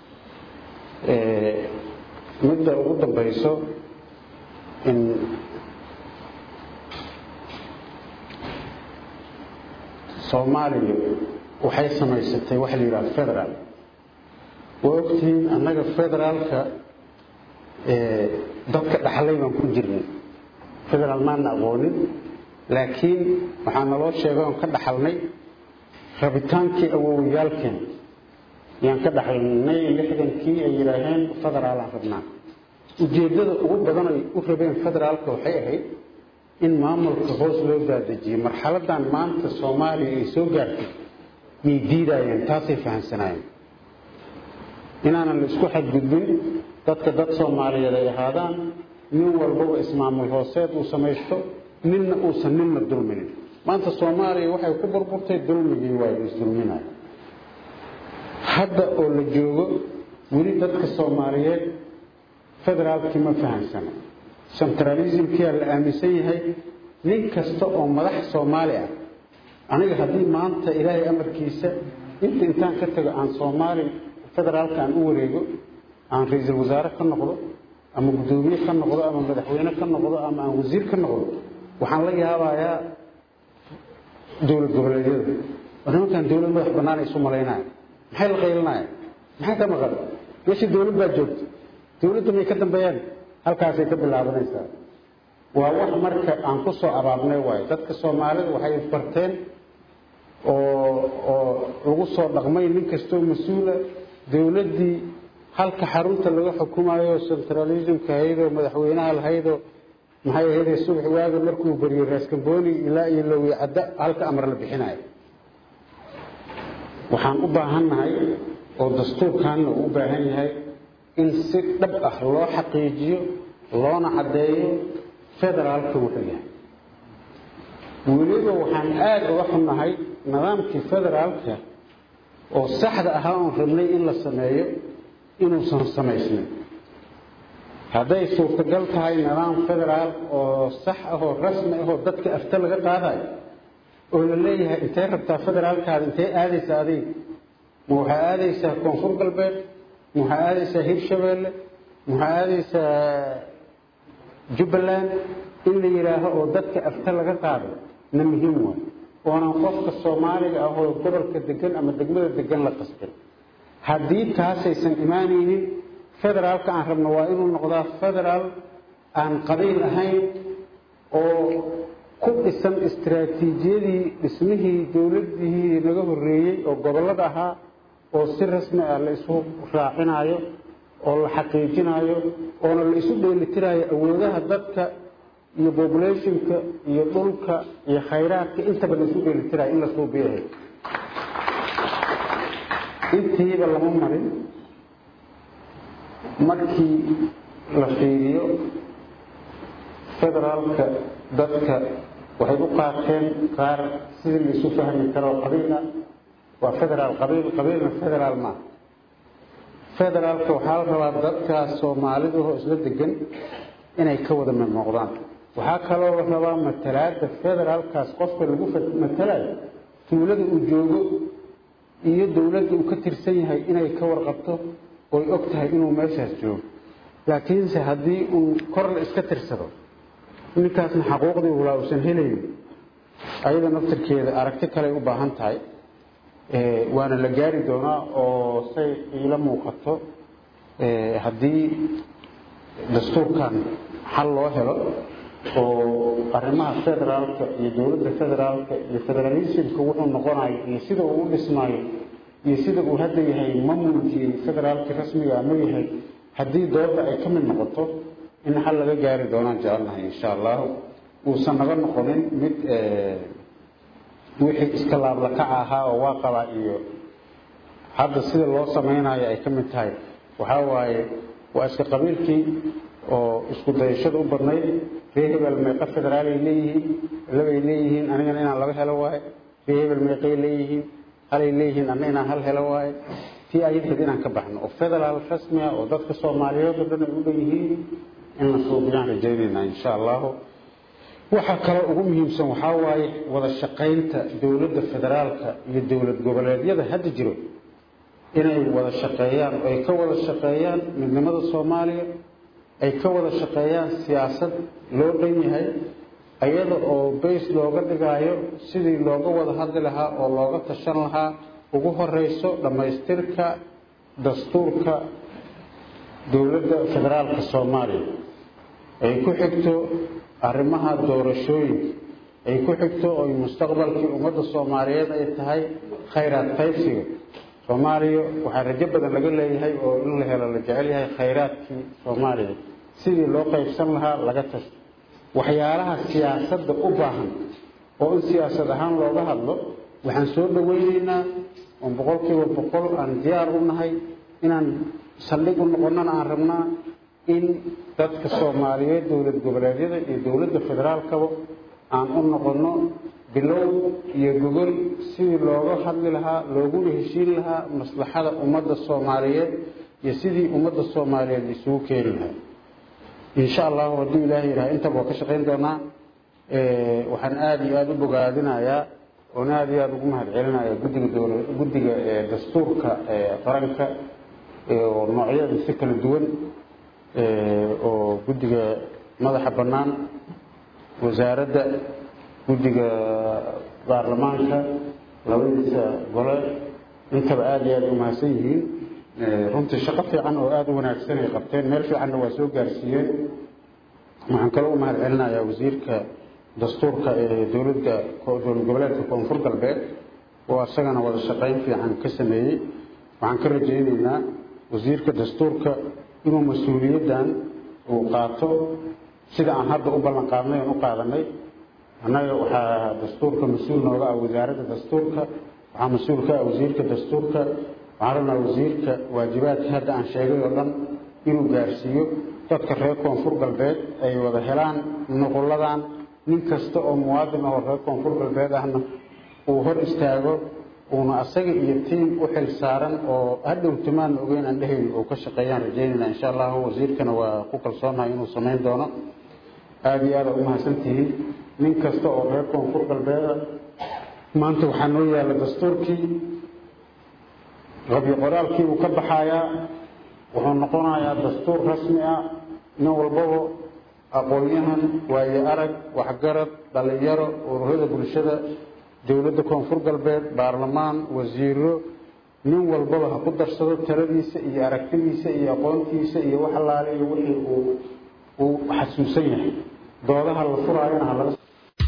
midda ugu dambayso in soomaaliya waxay samaysatay waxa la yidhaha federaal waa ogtihiin annaga federaalka dadka dhaxlay baan ku jirnay federaal maana aqoonin laakiin waxaa naloo sheegay oon ka dhaxalnay rabitaankii awowyaalkeen yaan ka dhaxalnay lixdankii ay yidhaaheen federaalaan rabnaa ujeeddada ugu badan ay u rabeen federaalka waxay ahayd in maamulka hoos loo daadejiyey marxaladan maanta soomaaliya ay soo gaartay yay diidaayeen taasay fahamsanaayeen inaanan la isku xadgudbin dadka dad soomaaliyeed ay ahaadaan nin walbaba ismaamul hooseed uu samaysto ninna uusan ninna dulminin maanta soomaaliya waxay ku burburtay dulmigii waayo isdulminayo hadda oo la joogo weli dadka soomaaliyeed federaalkii ma fahamsana centralismkiyaa la aaminsan yahay nin kasta oo madax soomaali ah aniga haddii maanta ilaahay amarkiisa inta intaan ka tago aan soomaali federaalka aan u wareego aan ra-iisul wasaare ka noqdo ama guddoomiye ka noqdo ama madaxweyne ka noqdo ama aan wasiir ka noqdo waxaan la yaabayaa dowlad goboleedyada oo nimankan dowlad madax bannaan ay isu malaynaya maxay la qaylinaya maxay ka maqan meeshii dowlad baa joogta dowladda may ka dambeeyaan halkaasay ka bilaabanaysaa waa wax marka aan ku soo abaabnay waayo dadka soomaalida waxay barteen oo oo lagu soo dhaqmay nin kastoo mas-uula dowladdii halka xarunta laga xukumayo centralismka ahaydoo madaxweynaha lahaydoo maxay ahaydee subax waaga markuu beriyo raaskambooni ilaa iyo lowi cadda halka amar la bixinayo waxaan u baahannahay oo dastuurkaanna uu u baahan yahay in si dhab ah loo xaqiijiyo loona caddeeyo federaalka wuxuu yahay weliba waxaan aada uga xunnahay nidaamkii federaalka oo saxda ahaa oon rabnay in la sameeyo inuusan samaysnin hadday suurtagal tahay nidaam federaal oo sax ah oo rasmi ah oo dadka afta laga qaadayo oo la leeyahay intee rabtaa federaalkaada intee aadaysaa adiga ma waxaa aadaysaa koonfur galbeed ma waxaa aadaysaa hirshabeelle ma waxaa aadaysaa jubbaland in la yidhaaho oo dadka afta laga qaado na muhiim waay oonan qofka soomaaliga ah oo gobolka degan ama degmada degan la qasbin haddii taasaysan imaanaynin federaalka aan rabno waa inuu noqdaa federaal aan qabiil ahayn oo ku dhisan istaraatiijiyadii dhismihii dowladihii naga horreeyey oo gobollada ahaa oo si rasmi ah la isu raacinayo oo la xaqiijinayo oona la isu dheelitirayo awoodaha dadka iyo populationka iyo dhulka iyo khayraadka intaba la isu dheelitirayo in la suubiyahay intiiba lama marin markii la fiiriyo federaalka dadka waxay u qaateen qaar sidii la isu fahmi karo qabiil ah waa federaal qabiil qabiilna federaal maaha federaalka waxaa la rabaa dadkaas soomaalida oo isla degan inay ka wada mid noqdaan waxaa kaloo la rabaa matalaada federaalkaas qofka lagu matalayo tuulada uu joogo iyo dowladda uu ka tirsan yahay inay ka warqabto oy og tahay inuu meeshaas joogo laakiinse haddii uu kor la iska tirsado ninkaasna xaquuqdii ulaa uusan helaynin ayada naftirkeeda aragti kaley u baahan tahay waana la gaari doonaa oo say iila muuqato haddii dastuurkan xal loo helo oo arrimaha federaalka iyo dowladda federaalka iyo federalismka wuxuu noqonayo iyo sida uu u dhismaayo iyo sida uu hadda yahay mamulkii federaalka rasmiga ma yahay haddii dooda ay ka mid noqoto in xal laga gaari doonaan jecelnahay insha allahu uusan naga noqonin mid wixii iska laablakaca ahaa oo waa qabaa iyo hadda sida loo samaynayo ay ka mid tahay waxaa waaye waa iska qabiilkii oo isku dayashada u badnayd ree hebel meeqa federaalay leeyihiin labay leeyihiin anigana inaan laba helo waaye ree hebel meeqay leeyihiin halay leeyihiin anna inaan hal helo waaye tii ayadheed inaan ka baxno oo federaal rasmi ah oo dadka soomaaliyeed oo dhan ay u dhan yihiin in la suubiyaan rajaynaynaa insha allahu waxaa kaloo ugu muhiimsan waxaa waaye wada shaqaynta dowladda federaalka iyo dowlad goboleedyada hadda jiro inay wada shaqeeyaan oo ay ka wada shaqeeyaan midnimada soomaaliya ay ka wada shaqeeyaan siyaasad loo dhan yahay iyada oo bays looga dhigaayo sidii looga wada hadli lahaa oo looga tashan lahaa ugu horeyso dhammaystirka dastuurka dowladda federaalka soomaaliya ay ku xigto arrimaha doorashooyinka ay ku xigto oy mustaqbalkii ummadda soomaaliyeed ay tahay khayraad qaybsiga soomaaliya waxaa rajo badan laga leeyahay oo in la helo la jecel yahay khayraadkii soomaaliya sidii loo qaybsan lahaa laga tasto waxyaalaha siyaasadda u baahan oo in siyaasad ahaan looga hadlo waxaan soo dhawaynaynaa oon boqolkiiba boqol aan diyaar u nahay inaan saldhig u noqonnana aan rabnaa in dadka soomaaliyeed dowlad goboleedyada iyo dowladda federaalkaba aan u noqonno bilow iyo gogol sidii looga hadli lahaa looguna heshiin lahaa maslaxada ummadda soomaaliyeed iyo sidii ummadda soomaaliyeed isugu keeni lahaa insha allahu hadduu ilaahay yidhaha intaba waa ka shaqayn doonaa waxaan aada iyo aada u bogaadinayaa oon aada iyo aada ugu mahad celinaya guddiga dowla guddiga dastuurka qaranka oo noocyada si kala duwan oo guddiga madaxa bannaan wasaaradda guddiga baarlamaanka labadiisa gole intaba aada iyo aada u mahadsan yihiin runtii shaqo fiican oo aada u wanaagsan ay qabteen meel fiicanna waa soo gaarsiiyeen waxaan kaloo u mahad celinayaa wasiirka dastuurka ee dowladda dowlad goboleedka koonfur galbeed oo isagana wada shaqayn fiican ka sameeyey waxaan ka rajaynaynaa wasiirka dastuurka inuu mas-uuliyaddan uu qaato sida aan hadda u ballan qaadnay oon u qaadanay annaga waxaa dastuurka mas-uul nooga ah wasaaradda dastuurka waxaa mas-uul ka ah wasiirka dastuurka waxaan rabnaa wasiirka waajibaadka hadda aan sheegay oo dhan inuu gaarsiiyo dadka reer koonfur galbeed ay wada helaan nuqulladan nin kasta oo muwaadin ahoo reer koonfur galbeed ahna uu hor istaago uuna asaga iyo tiim u xil saaran oo hadhow timaan ogeyn aan dhehayn oo ka shaqeeyaan rajaynayna insha allahu wasiirkana waa ku kalsoonahay inuu samayn doono aada iyo aada umahadsantihiin nin kasta oo reer koonfur galbeeda maanta waxaa noo yaalla dastuurkii qabyo qoraalkii uu ka baxayaa wuxuu noqonayaa dastuur rasmi ah nin walbaba aqoon-yahan waaye arag waxgarad dhalinyaro ururada bulshada dowladda koonfur galbeed baarlamaan wasiiro nin walbaba ha ku darsado taladiisa iyo aragtidiisa iyo aqoontiisa iyo wax allaale iyo wixii uu uu xasuusan yahay doodaha la furaayana ha laga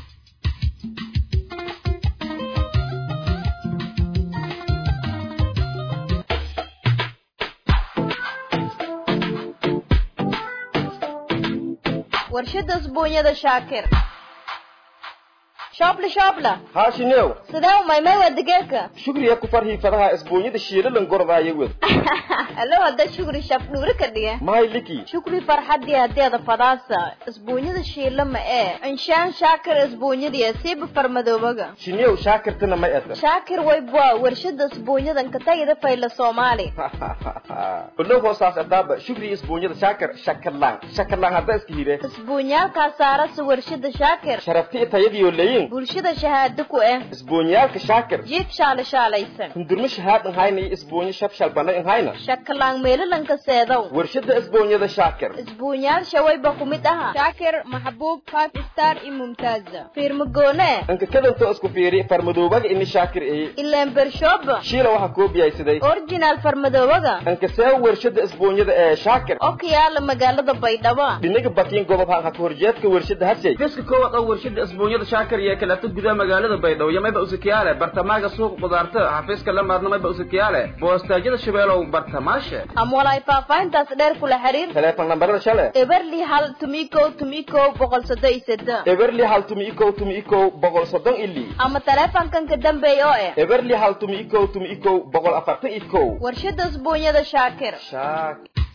warshada isbuunyada shaakir shoobla shoobla haashinew sidee umaymay waa digeerka shugriya ku farhii fadaha isbuunyada shiilalan gordaaya wed alo hadda shukri shaf dhuuri ka dhiga mahay liki shukri farxadii hadeeda fadaasa isbuunyada shiila ma ee inshaan shaakir isbuunyadiya siiba farmadoobaga shinew shaakirtana may eta shaakir waybwa warshada isbuunyadan ka tagida fayla soomaali olow hoosaas adaaba shugriya isbuunyada shaakir shakarlaan shakarlaan hadda iska hire isbuunyaalkaa saarasa warshada shaakir sharafti tayadiyo leyin bulshada shahaado ku eh isbuunyaalka shaakir jiif shaala shaalaysan hundurmo shahaadan hayna iyo isbuunyo shabshal bana in hayna shakalaan meelalanka seedow warshada isbuunyada shaakir isbuunyaal shawayba ku mid aha shaakir maxbuub five star iyo mumtaaza fiirmagoone anka kadanto isku fiiri farmadoobaga ini shaakir eye ileen bershooba shiila waxaa koobiyay siday original farmadoobaga anka see warshada isbuunyada ee shaakir oo ka yaala magaalada baydhabo dhinaga bakiin gobob ha ka horjeedka warshada hashay fiska koowaad oo warshada isbuunyada shaakir iyo kaleeto gudaha magaalada baydhabo iyo mayba usakiyaale bartamaaga suuq qudaarta xafiiska la maadna mayba usakiyaale boostaajyada shabeelow bartamaashe ama walaay faahfaahintaas dheer kula xiriir teleefon nambarada shale eberli hal tumikow tumikow boqol soddon iyo seddex eberli hal tumi ikow tumi ikow boqol soddon ili ama teleefonkan ka dambeeya oo eh eberli hal tumi ikow tumi ikow boqol afartan ikow warshada isbuunyada shaakir shaak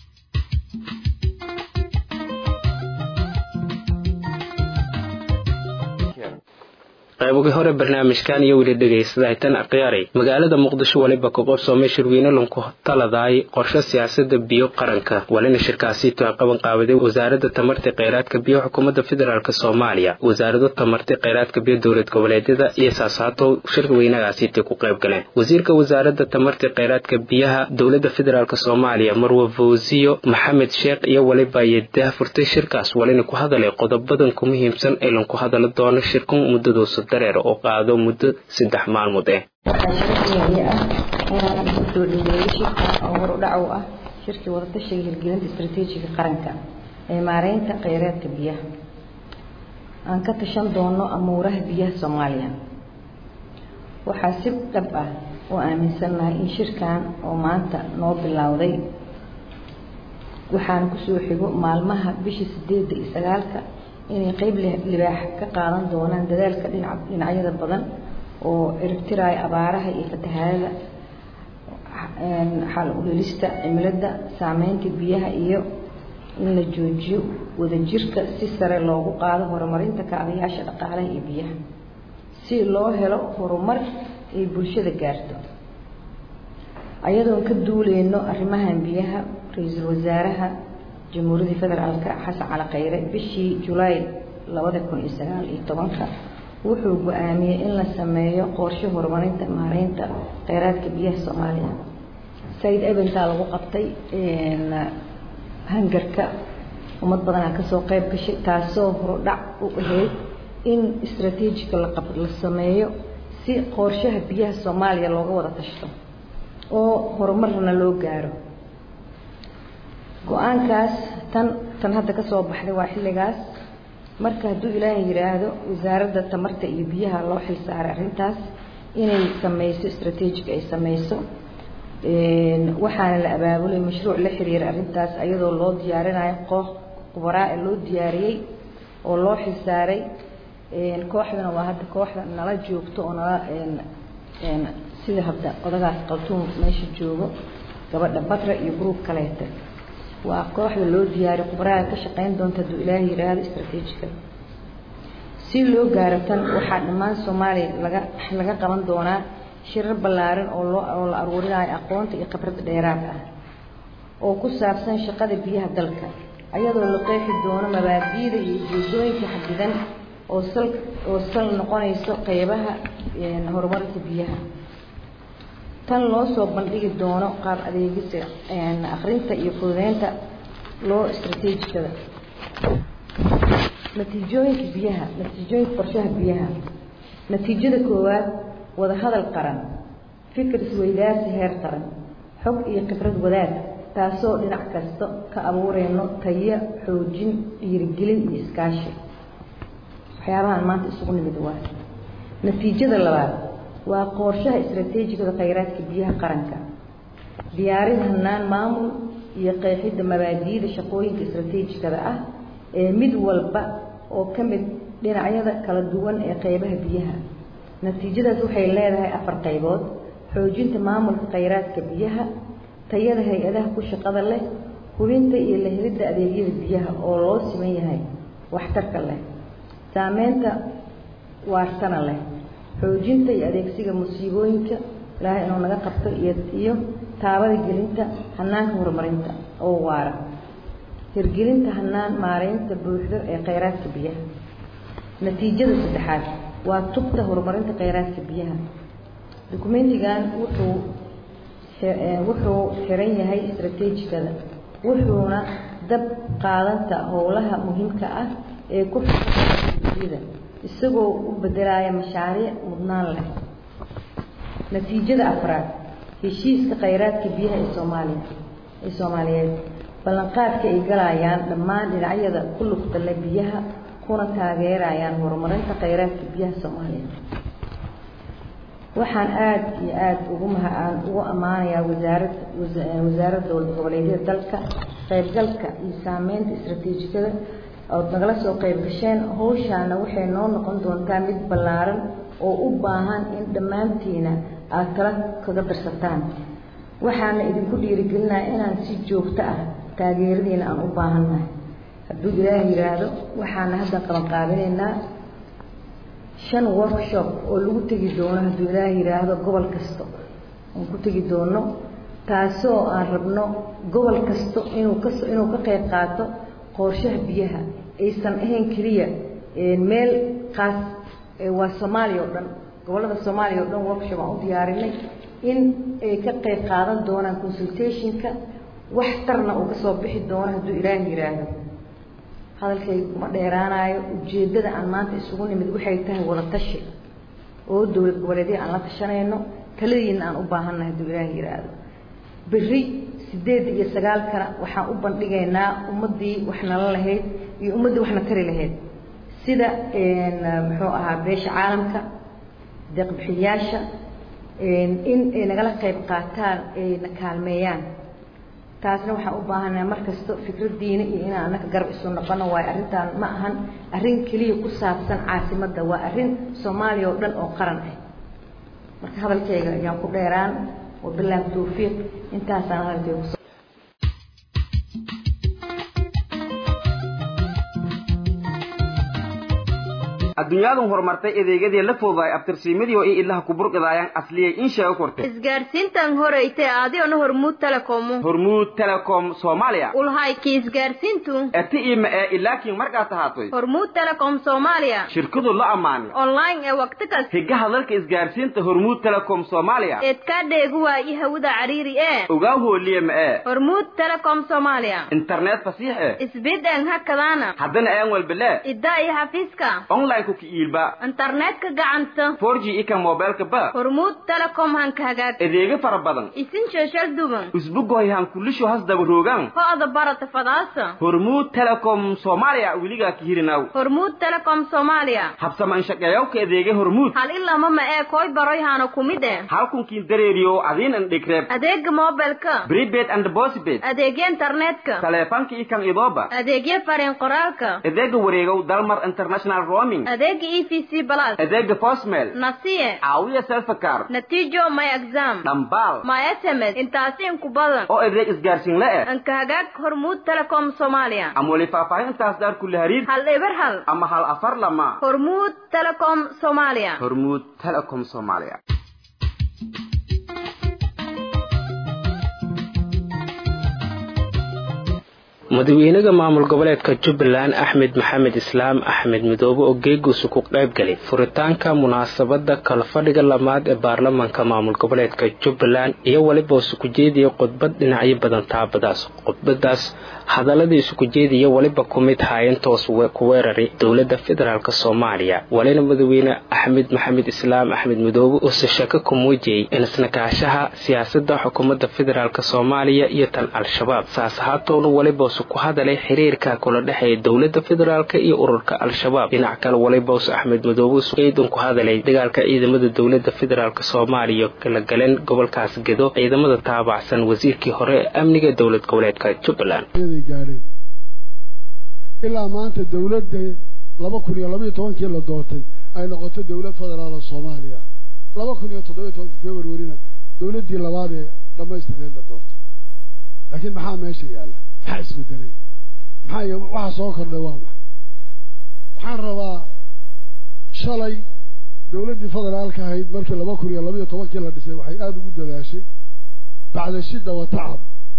qaybogi hore barnaamijkan iyo weli dhegaysaday tan akhyaari magaalada muqdisho waliba ka qorsoomay shirweyne lanku taladaay qorshe siyaasada biyo qaranka walina shirkaasiito ay qaban qaabaday wasaaradda tamarta kheyraadka biyo xukuumadda federaalk soomaaliya wasaarado tamarta kheyraadka biyo dowlad goboleedyada iyo saasaato shirweynagaasiitay ku qayb galeen wasiirka wasaaradda tamarta kheyraadka biyaha dowladda federaalk soomaaliya marwa fawsiyo maxamed sheekh iyo waliba yeedaha furtay shirkaas walina ku hadalay qodobadan ku muhiimsan ee lanku hadala doono shirkan muddadoosa dareer oo qaado muddo saddex maalmood eh waxaa shirkeedii ah inaan ugu soo dhaweeyo shirka oo hor u dhac u ah shirkii wadatashiga hirgelinta istaraatiijiga qaranka ee maareynta kheyraadka biyaha aan ka tashan doono amuuraha biyaha soomaaliya waxaa si dhab ah oo aaminsannahay in shirkan oo maanta noo bilowday waxaan kusoo xigo maalmaha bishii sideedda iyo sagaalka inay qeyb libaax ka qaadan doonaan dadaalka dhinac dhinacyada badan oo ciribtiraya abaaraha iyo fatahaadada xal udhelista cimilada saameynta biyaha iyo in la joojiyo wadajirka si sare loogu qaado horumarinta kaabayaasha dhaqaalaha iyo biyaha si loo helo horumar ay bulshada gaarto ayadoon ka duuleyno arrimahan biyaha ra-iisul wasaaraha jamhuuriyadda federaalka xasan cali khayre bishii julaay labada kun iyo sagaal iyo tobanka wuxuu go-aamiyey in la sameeyo qorshe horumarinta maareynta kheyraadka biyaha soomaaliya said ebentaa lagu qabtay hangarka ummad badanaa kasoo qeyb gashay taasoo horudhac u ahayd in istraatiijika laqab la sameeyo si qorshaha biyaha soomaaliya looga wada tashto oo horumarna loo gaaro go-aankaas tan tan hadda kasoo baxday waa xilligaas marka hadduu ilaahay yidhaahdo wasaaradda tamarta iyo biyaha loo xil saaray arrintaas inay sameyso istraatiijig ay sameyso waxaana la abaabulay mashruuc la xiriira arrintaas ayadoo loo diyaarinayo koox khubaraa ee loo diyaariyey oo loo xil saaray kooxdana waa hadda kooxda nala joogto oo nala sida hadda odagaas qaltuum meesha joogo gabadha batra iyo gruub kaleeta waa kooxda loo diyaariyo khubaraaga ka shaqeyn doonta hadduu ilaahay yidhaahdo istraatiijika si loo gaaro tan waxaa dhammaan soomaaliya laga laga qaban doonaa shirar ballaaran oo loo oo la aruurinayo aqoonta iyo khibrad dheeraad ah oo ku saabsan shaqada biyaha dalka ayadoo la qeexi doono mabaadi'da iyo ujeedooyinka xadidan oo sal oo sal noqonayso qeybaha horumarinta biyaha tan loo soo bandhigi doono qaab adeegisa akhrinta iyo fududeynta loo istaraatiijikada natiijooyinka biyaha natiijooyinka qorshaha biyaha natiijada koowaad wadahadal qaran fikir isweydaarsi heer qaran xog iyo khibrad wadaag taasoo dhinac kasta ka abuureyno tayo xoojin dhiirigelin iyo iskaashi waxyaabahaan maanta isugu nimid waa natiijada labaad waa qorshaha istaraatiijikada khayraadka biyaha qaranka diyaarin hanaan maamul iyo qeexidda mabaadi'da shaqooyinka istaraatiijikada ah ee mid walba oo ka mid dhinacyada kala duwan ee qeybaha biyaha natiijadaas waxay leedahay afar qaybood xoojinta maamulka khayraadka biyaha tayada hay-adaha ku shaqada leh hubinta iyo la helidda adeegyada biyaha oo loo siman yahay waxtarka leh saameynta waartana leh xoojinta iyo adeegsiga musiibooyinka ilaahay inuu naga qabto iyo iyo taabada gelinta hanaanka horumarinta oo waara hirgelinta hanaan maareynta buuxdo ee khayraadka biyaha natiijada saddexaad waa tubta horumarinta khayraadka biyaha dukumentigan wuxuu wuxuu xiran yahay istaraatiijikada wuxuuna dab qaadanta howlaha muhiimka ah ee ku xida isagoo u bedelaya mashaariic mudnaan leh natiijada afraad heshiiska khayraadka biyaha ee soomaaliya ee soomaaliyeed ballanqaadka ay galayaan dhammaan dhinacyada ku lugta leh biyaha kuna taageerayaan horumarinta khayraadka biyaha soomaaliya waxaan aada iyo aada ugu maha aan ugu ammaanayaa wasaarad wasaaradda dowlad goboleedyada dalka qaybgalka iyo saameynta istaraatiijikada ood nagala soo qayb gasheen hawshaana waxay noo noqon doontaa mid ballaaran oo u baahan in dhammaantiina aada kala kaga darsataan waxaana idinku dhiirigelinaya inaan si joogto ah taageeradiina aan u baahannahay hadduu ilaah yidhaahdo waxaana hadda qaban qaabinaynaa shan workshop oo lagu tegi doono hadduu ilaah yidhaahdo gobol kasto aan ku tegi doono taasoo aan rabno gobol kasto inuu ka inuu ka qayb qaato qorshaha biyaha aysan ahayn keliya meel qaas waa soomaaliya oo dhan gobollada soomaaliya oo dhan workshop aan u diyaarinay in ay ka qayb qaadan doonaan consultationka wax tarna uu ka soo bixi doono hadduu ilaah yidhaahdo hadalkayga kuma dheeraanayo ujeeddada aan maanta isugu nimid waxay tahay wada tashi oo dowlad goboleedya aan la tashanayno taladiina aan u baahannahay hadduu ilaah yidhaahdo berri sideed iyo sagaalkana waxaan u bandhigaynaa ummaddii wax nala lahayd iyo ummaddii waxna tari lahayd sida muxuu ahaa beesha caalamka deeqbixiyaasha in ay nagala qayb qaataan ay na kaalmeeyaan taasna waxaan u baahanaha mar kasto fikradiina iyo inaan anaka garab isu noqono waayo arrintaan ma ahan arrin keliya ku saabsan caasimadda waa arrin soomaaliya oo dhan oo qaran ah marka hadalkayga ayaan ku dheeraan wabilaahi tawfiiq intaasaan hadalkayga kuso adduunyaadan horumartay adeegyadii la fududaay abtirsiimadii oo i ilaha ku burqidaayaan asliyay in sheego kortay isgaarsiintan horeyte adigona hormuud telecomu hormuud telecom soomaaliya ulhayki isgaarsiintu eti ima ee ilaakiin markaad tahaatoy hormuud telecom soomaaliya shirkadu la ammaanay online ee waqti kas higaha dalka isgaarsiinta hormuud telecom soomaaliya eedkaa dheegu waayi hawada cariiri ee ogaa hooliye ma ee hormuud telecom soomaaliya internet fasiix eh isbideen hakadaana haddana aan walbelee iddaa iyo xafiiska online ku kiiilba internetka gacanta 4G ika mobilka ba hormuud telecom hanka hagaag adeega fara badan isin sheeshal duban usbugoy han kulisho has daba roogan ho'da barata fadaasa hormuud telecom soomaaliya weligaa ka hirinaw hormuud telecom soomaaliya habsaman shaqeeyawka adeega hormuud hal ilama ma ee koy baroy hana kumid eh halkunkiin dareeriyo adiin an dhigreeb adeega mobilka prepaid and postpaid adeegya internetka taleefanka ikan idooba adeegya fariin qoraalka adeega wareegow dalmar international roaming adeega e v c plus adeega postmail nasiye caawiya selfakar natiijo my exam dhambaal my sms intaasi inku badan oo adeeg isgaarsiin la eh anka hagaag hormuud telecom soomaaliya ama weli faahfaahintaas daar kula hariir hal eber hal ama hal afar lama hormuud telecom soomaaliya hormuud telecom soomaaliya madaxweynaha maamul goboleedka jubbaland axmed maxamed islaam axmed midoobe oo geeguusu ku qaybgalay furitaanka munaasabada kalfadhiga lamaad ee baarlamaanka maamul goboleedka jubbaland iyo weliba isuku jeediya khudbad dhinacyo badan taabadaas khudbadaas hadaladii isuku jeediya weliba ku mid haayantoos ku weeraray dowladda federaalk soomaaliya walina madaxweyne axmed maxamed islaam axmed midoobe uuse shako ku muujiyey in isnakaashaha siyaasada xukuumadda federaalk soomaaliya iyo tan al-shabaab saas ahaatoona weliba ku hadalay xiriirka kula dhexeeya dowladda federaalk iyo ururka al-shabaab dhinac kale walibaus axmed madoobe ciidan ku hadalay dagaalka ciidamada dowladda federaalk soomaaliya kala galeen gobolkaas gedo ciidamada taabacsan wasiirkii hore ee amniga dowlad goboleedka jubbaland gaadheen ilaa maanta dowladda laba kun iyo labaiyo tobankii la doortay ay noqoto dowlad federaal oo soomaaliya laba kun iyo toddobiyo tobankii februarina dowladdii labaad ee dhammaystireed la doorto laakiin maxaa meesha yaalla maxaa isbedelay maxaa waxa soo kordhay waa maxay waxaan rabaa shalay dowladdii federaalka ahayd markii laba kun iyo labaiyo tobankii la dhisay waxay aada ugu dadaashay bacda shidda wa tacab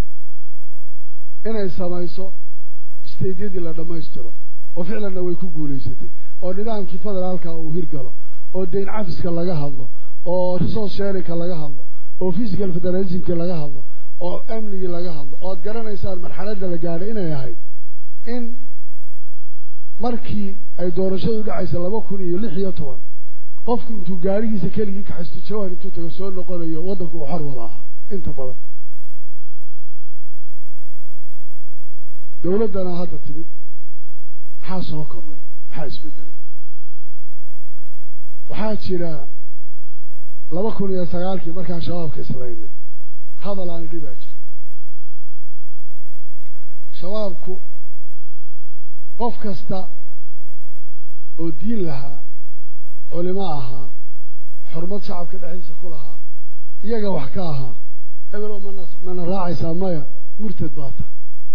inay samayso steydyadii la dhammaystiro oo ficlanna way ku guulaysatay oo nidaamkii federaalka uu hirgalo oo dayn cafiska laga hadlo oo resource sharinka laga hadlo oo physical federalismki laga hadlo oo amnigii laga hadlo ood garanaysaan marxaladda la gaadhay inay ahayd in markii ay doorashadu dhacaysa laba kun iyo lix iyo toban qofku intuu gaarigiisa keligii kaxaysto jawhar intuu tago soo noqonayo waddanku uu xor wada ahaa inta badan dowladdana hadda timid maxaa soo kordhay maxaa isbedelay waxaa jira laba kun iyo sagaalkii markaan shabaabka islaynay hadal aan idhi baa jira shabaabku qof kasta oo diin lahaa culimo ahaa xurmad shacabka dhexdiisa ku lahaa iyaga wax ka ahaa hebelo mana mana raacaysaa maya murtad baa ta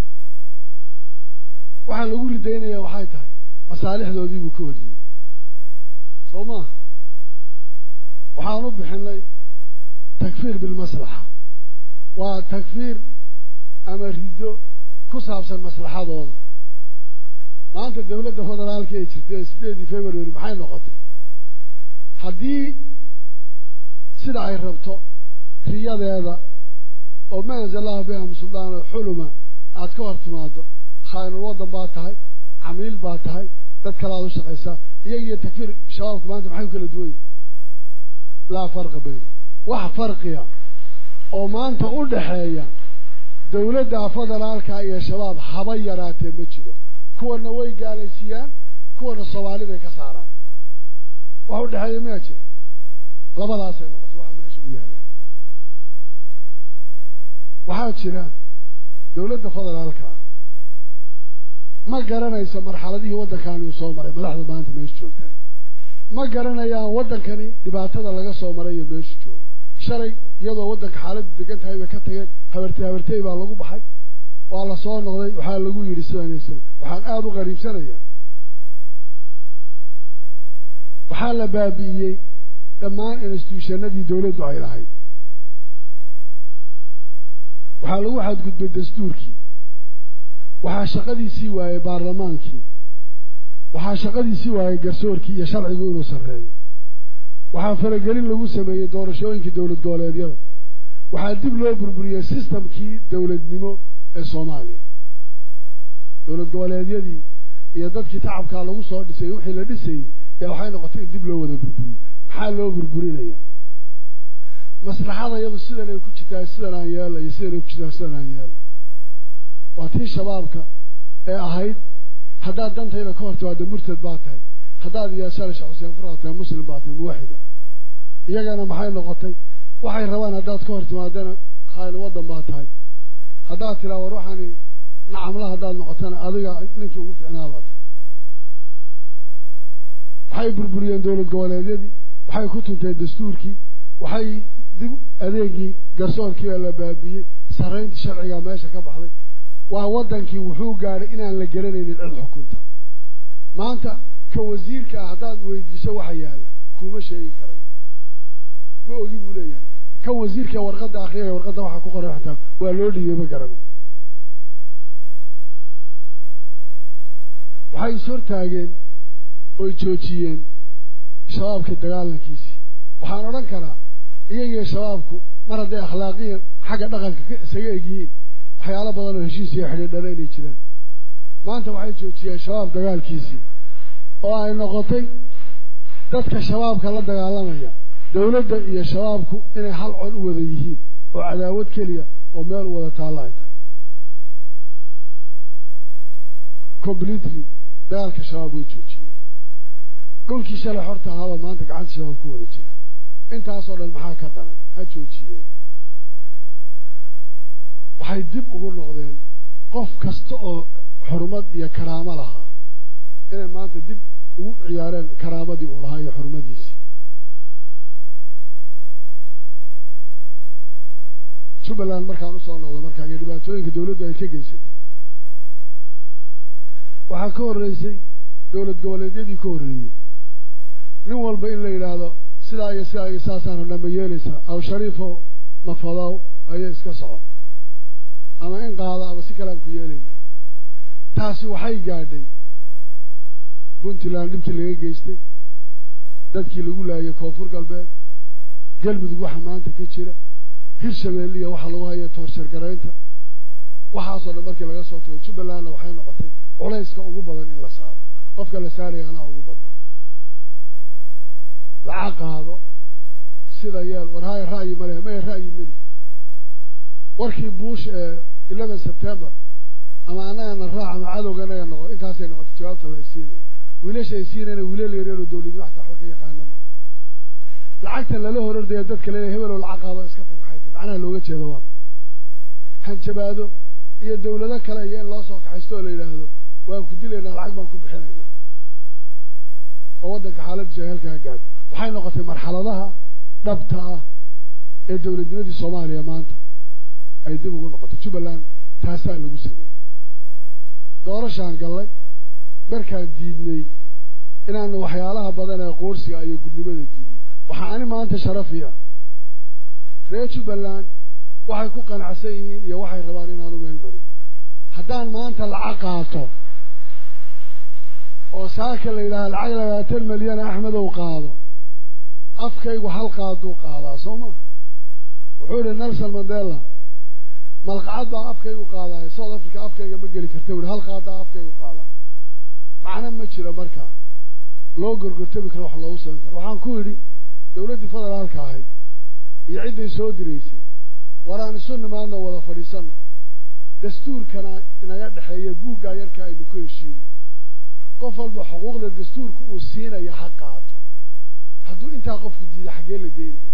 waxaa lagu ridaynaya waxay tahay masaalixdoodii buu ka hor yimid soo maaha waxaan u bixinay takfiir bilmaslaxa waa takfiir ama riddo ku saabsan maslaxadooda maanta dowladda federaalka ee jirtay ee sideedii february maxay noqotay haddii sida ay rabto riyadeeda oo ma anzalahu biham suldaano xuluma aada ka hor timaado khaanul waddan baa tahay camiil baa tahay dad kale aad u shaqaysaa iyagiyo takfiir shabaabku maanta maxay ku kala duwan yihin laa farqa bayno wax farqiya oo maanta u dhaxeeya dowladda federaalka iyo shabaab haba yaraatee ma jiro kuwana way gaalaysiiyaan kuwana soomaaliday ka saaraan wax u dhexeeya miyaa jira labadaasay noqotay waxa meesha u yaallaan waxaa jira dowladda federaalka ah ma garanayso marxaladihii waddankani uu soo maray madaxda maanta meesha joogtahay ma garanayaan waddankani dhibaatada laga soo maray iyo meeshu joogo shalay iyadoo waddanka xaaladdu degan tahay bay ka tageen habartey habartey baa lagu baxay waa la soo noqday waxaa lagu yidhi sidanaysan waxaan aada u qariibsanayaa waxaa la baabi'iyey dhammaan instituushanadii dowladdu ay lahayd waxaa lagu xadgudbay dastuurkii waxaa shaqadiisii waayey baarlamaankii waxaa shaqadiisii waayey garsoorkii iyo sharcigu inuu sarreeyo waxaa faragelin lagu sameeyey doorashooyinkii dowlad goboleedyada waxaa dib loo burburiyey sistamkii dowladnimo ee soomaaliya dowlad goboleedyadii iyo dadkii tacabkaa lagu soo dhisay wixii la dhisayey ee waxay noqotay in dib loo wada burburiyo maxaa loo burburinaya maslaxada iyadu sidan ay ku jirtaa sidan aan yeelo iyo sidan ay ku jirtaa sidan aan yeelo waa tii shabaabka ee ahayd haddaad dantayda ka hor timaado murtad baa tahay haddaad yeesana sheekh xuseen furaa tahay muslim baa tahay muwaxida iyagana maxay noqotay waxay rabaan haddaad ka hor timaadana khayl waddan baa tahay haddaad tiraa war waxaani nacamla haddaad noqotana adiga ninkii ugu fiicnaa baa tahay waxay burburiyeen dowlad goboleedyadii waxay ku tunteen dastuurkii waxay dib adeegii garsoorkii baa la baabiyey sarraynta sharcigaa meesha ka baxday waa waddankii wuxuu gaadhay inaan la garanaynin cid xukunta maanta ka wasiirka ah haddaad weydiiso waxa yaalla kuma sheegi karayo ma ogi buu leeyahay kan wasiirka warqadda akriyaya warqadda waxaa ku qoran xataa waa loo dhiibay ma garanayo waxay is hortaageen oy joojiyeen shabaabka dagaalankiisii waxaan odhan karaa iyagiyo shabaabku mar hadday akhlaaqiyan xagga dhaqanka ka isaga egyihiin waxyaalo badan oo heshiis iyo xidhiidhana inay jiraan maanta waxay joojiyeen shabaab dagaalkiisii oo ay noqotay dadka shabaabka la dagaalamaya dawladda iyo shabaabku inay hal cod u wada yihiin oo cadaawad keliya oo meel u wada taalla ay tahay completely dagaalka shabaab way joojiyeen dhulkii shalay xorta ahaaba maanta gacanta shabaab ku wada jira intaasoo dhan maxaa ka daran ha joojiyeen waxay dib ugu noqdeen qof kasta oo xurmad iyo karaamo lahaa inay maanta dib ugu ciyaareen karaamadii uu lahaa iyo xurmadiisii jubbaland markaan usoo noqday markaa iyo dhibaatooyinka dawladdu ay ka geysatay waxaa ka horreysay dowlad goboleedyadii ka horreeyey nin walba in la yidhaahdo sidaa iyo sidaa iyo saasaan hodhan ma yeelaysaa aw shariifo mafadow ayay iska soco ama in qaado ama si kalean ku yeelaynaa taasi waxay gaadhay puntland dhibkii laga geystay dadkii lagu laayay koonfur galbeed galmudug waxa maanta ka jira hirshabelle iyo waxa lagu haya toorsheer garaynta waxaasoo dhan markii laga soo tago jubbalandna waxay noqotay culayska ugu badan in la saaro qofka la saaraya anaa ugu badnaa lacag qaado sida yeel war haya ra'yi ma lehe maya ra'yi meli warkii buush ee eleven september ama annagana raac ama cadowga anaga noqo intaasay noqotay jawaabta la isiinayo wiilasha ay siinayna wiilal yaryaroo dawlad waxta waxba ka yaqaana ma lacagta lala horordaya dadka laleeyahay hebeloo lacag qaado iska tag maxay tahay macnaha looga jeedo waa hanjabaado iyo dawlado kale iyo in loo soo kaxaysto oo la yidhaahdo waan ku dilaynaa lacag baan ku bixinaynaa oo waddanka xaaladdiisu ay halkaa gaadho waxay noqotay marxaladaha dhabta ah ee dawladnimadii soomaaliya maanta ay dib ugu noqotay jubbaland taasaa lagu sameeyey doorashaan gallay markaan diidnay inaanu waxyaalaha badan ee qoorsiga iyo gudnimada diidno waxaa ani maanta sharafi ah reer jubbaland waxay ku qanacsan yihiin iyo waxay rabaan inaanu meel mariyo haddaan maanta lacag qaato oo saaka la yidhaaha lacag labaatan milyan axmedow qaado afkaygu hal qaaduu qaadaa soo maa wuxuu yihi nelson mandela malqacad baa afkaygu qaadaayo south africa afkayga ma geli karta wuhi hal qaadaa afkaygu qaadaa macno ma jiro markaa loo gorgortami karo wax loogu samayn karo waxaan ku yidhi dawladdii federaalka ahayd iyo cidday soo diraysay waraan isu nimaadno wada fadhiisano dastuurkana inaga dhexeeya buuggaa yarka aynu ku heshiino qof walba xuquuqda dastuurka uu siinaya ha qaato hadduu intaa qofku diida xaggee la geynaya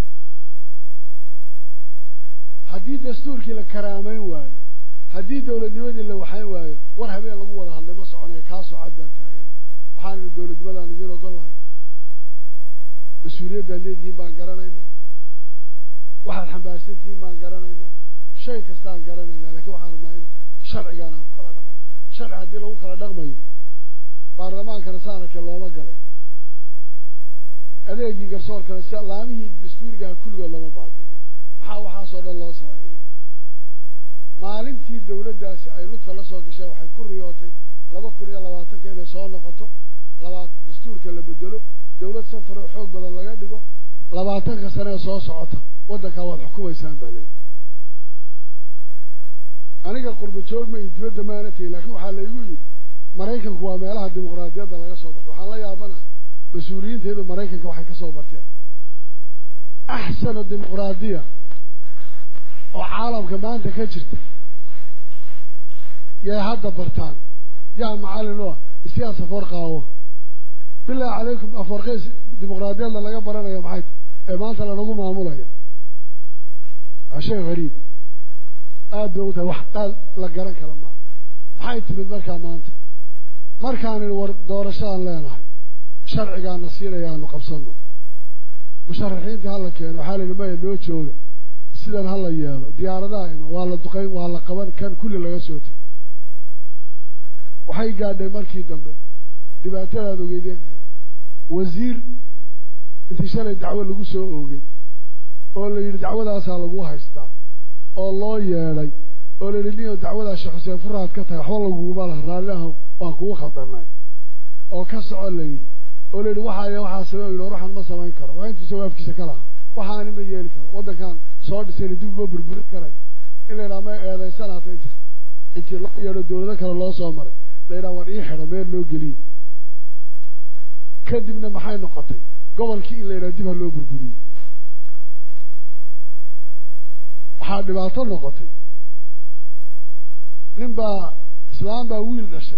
haddii dastuurkii la karaamayn waayo haddii dawladnimadii la waxayn waayo war habeen lagu wada hadlay ma soconaya kaasoo cad baan taagan waxaan idhi dawladnimadaan idiin ogol lahay mas-uuliyaddaad leedihiin baan garanaynaa waxaad xambaarsan tihiin baan garanaynaa shay kastaan garanaynaa lakiin waxaan rabnaa in sharcigaan aan ku kala dhaqano sharci haddii lagu kala dhaqmayo baarlamaankana saanarkee looma galeen adeegii garsoorkana si laamihii dastuurigaha kulligood lama baabiiyo maxaa waxaasoo dhan loo samaynaya maalintii dawladdaasi ay lugta la soo gasheen waxay ku riyootay laba kun iyo labaatanka inay soo noqoto labaat dastuurka la bedelo dawlad santar oo xoog badan laga dhigo labaatanka sane ee soo socota waddankaa waad xukumaysaan baa leeyi aniga qurba joogma iyo dibadda maana tegin laakiin waxaa laygu yidhi maraykanku waa meelaha dimuqraadiyadda laga soo barto waxaan la yaabanahay mas-uuliyiinteedu maraykanka waxay ka soo barteen axsanu dimuqraadiya oo caalamka maanta ka jirta yay hadda bartaan yaa macallin u ah isiyaas afoor qaawo bilaahi calaykum afoorqeys dimuqraadiyadda laga baranaya maxay tahay ee maanta lanagu maamulaya waa shay hariib aad bay u tahay wax aad la garan kara maaha maxay timid markaa maanta markaan idhi war doorashadaan leenahay sharcigaana siinaya aanu qabsano musharaxiinta hala keeno waxaa la yidhi maya noo jooga sidan hala yeelo diyaaradaha ima waa la duqayn waa la qaban kan kulli laga soo tegay waxay gaadhay markii dambe dhibaatadaad ogeydeen wasiir intii shalay dacwo lagu soo oogay oo la yidhi dacwadaasaa lagu haystaa oo loo yeedhay oo la yidhi niyo dacwadaa sheekh xuseen furaad ka tahay waxba laguguma laha raalli aho waan kugu khaldanay oo ka soco la yidhi oo la yidhi waxaa waxaa samey yidhi waxaan ma samayn karo waa intuu jawaabkiisa ka lahaa waxaani ma yeeli karo waddankan soo dhisayna dib uma burburin karayo in la yidhaha ma eedaysanaata inti intii loo yeedho dawlado kale loo soo maray la yidhaha war ii xidha meel loo geliye kadibna maxay noqotay gobolkii in la yidhaha dib ha loo burburiyey waxaa dhibaato noqotay nin baa islaam baa wiil dhashay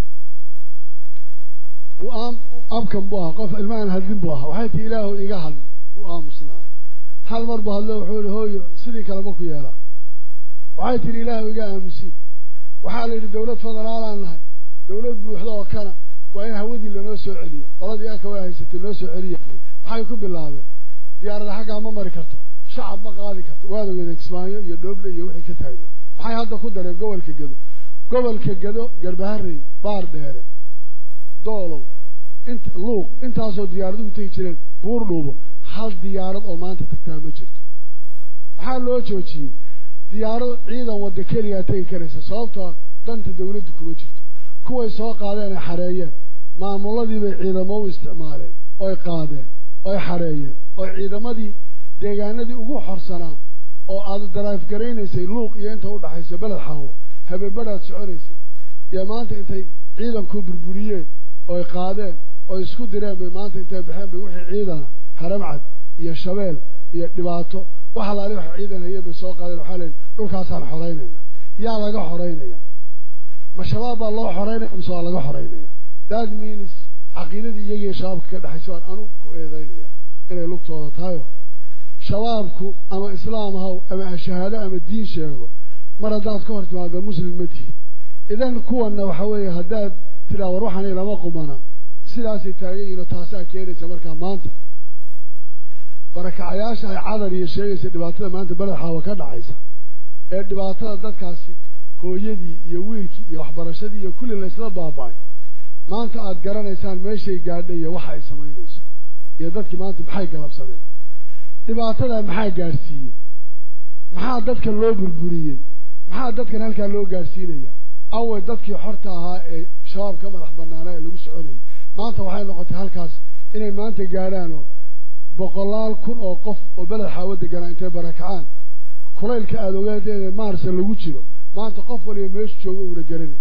abkan buu ahaa qof ilmahan hadlin buu ahaa waxay tii ilaahu iga hadlin wuu aamusnaay hal mar buu hadlo wuxuu yihi hooyo sidii kaleba ku yeelaa waxay tihi ilaahu iga aamusiin waxaa la yidhi dawlad federaalaan nahay dawlad buuxda oo kana waa in hawadii lanoo soo celiyo qoladii aka waa haysatay noo soo celiya maxay ku bilaabeen diyaarada xaggaa ma mari karto shacab ma qaadi karto waada wada kismaayo iyo dhooble iyo wixii ka taagnaa maxay hadda ku dareen gobolka gedo gobolka gedo garbaharey baar dheere doolow int luuq intaasoo diyaaraduhu tegi jireen buur dhuubo hal diyaarad oo maanta tagtaa ma jirto maxaa loo joojiyey diyaarad ciidan wadda keliyaa tegi karaysa sababtoo danta dawladdu kuma jirto kuway soo qaadeen ay xareeyeen maamuladii bay ciidamo u isticmaaleen oy qaadeen oy xareeyeen oo ciidamadii deegaanadii ugu xorsanaa oo aad daraaf garaynaysay luuq iyo inta udhaxaysa beled xaawo habeenbadhaad soconaysay iyo maanta intay ciidanku burburiyeen oy qaadeen oo isku direen bay maanta intay baxeen bay wixii ciidana haramcad iyo shabeel iyo dhibaato wax alaali wax ciidan hayeen bay soo qaadeen waxaa leeyihi dhulkaasaan xoraynayna yaa laga xoraynaya ma shabaab baa loo xoraynaya mise waa laga xoraynaya that means caqiidadii iyagiiyo shabaabka ka dhexaysa baan anu ku eedaynaya inay lugtooda tahayo shabaabku ama islaam haw ama shahaado ama diin sheego mar haddaad ka hor timaado muslim ma tihi idan kuwanna waxa weeye haddaad tiraa war waxaan ilama qumana sidaasay taagan yihiin oo taasaa keenaysa markaa maanta barakacayaasha ay cadar iyo sheegaysa dhibaatada maanta beled xaawa ka dhacaysa ee dhibaatada dadkaasi hooyadii iyo wiilkii iyo waxbarashadii iyo kulli laysla baaba'ay maanta aada garanaysaan meeshay gaadhay iyo waxa ay samaynayso iyo dadkii maanta maxay galabsadeen dhibaatadaa maxaa gaadhsiiyey maxaa dadkan loo burburiyey maxaa dadkan halkaa loo gaadhsiinayaa awey dadkii xorta ahaa ee shabaab ka madax banaanaa ee lagu soconayay maanta waxay noqotay halkaas inay maanta gaadhaanoo boqolaal kun oo qof oo beled xaawo deganaa intay barakacaan kulaylka aada ogaadeeda maarsa lagu jiro maanta qof waliba meeshu jooga uuna garanay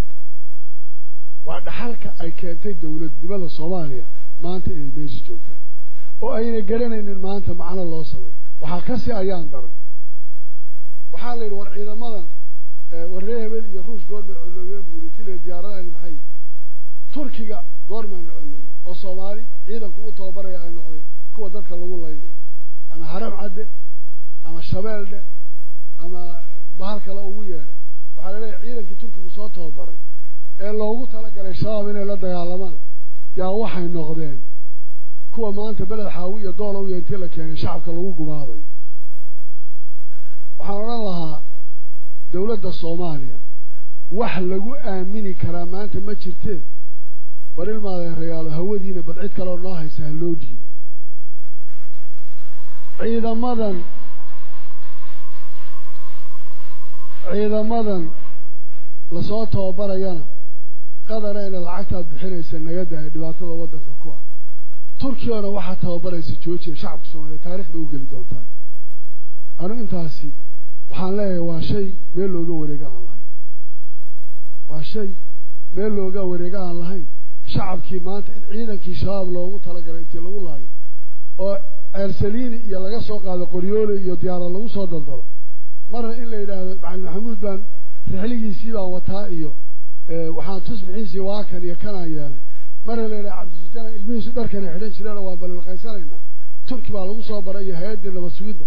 waa dhaxalka ay keentay dawladnimada soomaaliya maanta inay meesha joogtaan oo ayna garanaynin maanta macno loo sameeyo waxaa kasi ayaan daran waxaa la yidhi war ciidamadan warree hebel iyo ruush goormay colloobeen buuri tile diyaaradaani maxay turkiga goormaanu colloobin oo soomaali ciidanku u tababaraya ay noqdeen kuwa dadka lagu laynayo ama haram cadde ama shabeeldhe ama bahal kale ugu yeedhay waxaa laleeyahay ciidankii turkigu soo tababaray ee loogu talagalay shabaab inay la dagaalamaan yaa waxay noqdeen kuwa maanta beled xaawi iyo doolow iyo intii la keenay shacabka lagu gumaaday waxaan odhan lahaa dawladda soomaaliya wax lagu aamini karaa maanta ma jirtee war ilmaadeerayaalo hawadiina bal cid kaleoo noo haysa ha loo dhiibo ciidamadan ciidamadan lasoo tababarayana qadarayna lacagtaad bixinaysa naga dahay dhibaatada waddanka ku ah turkiyana waxaa tababaraysa joojiya shacabka soomaaliya taarikh bay u geli doontaa anu intaasi waxaan leeyahay waa shay meel looga wareega aan lahayn waa shay meel looga wareega aan lahayn shacabkii maanta in ciidankii shabaab loogu talagalay intii lagu laayo oo ceelsaliini iyo laga soo qaado qoryoole iyo diyaara lagu soo daldalo marna in la yidhaahdo macalin maxamuud baan rixligiisii baan wataa iyo waxaan tusbixiisii waakan iyo kanaan yeelay marna la yidhaha cabdisijana ilmihiisu dharkana xidhan jireenoo waan ballanqaysanaynaa turki baa lagu soo baray iyo hay-addii nabad sugidda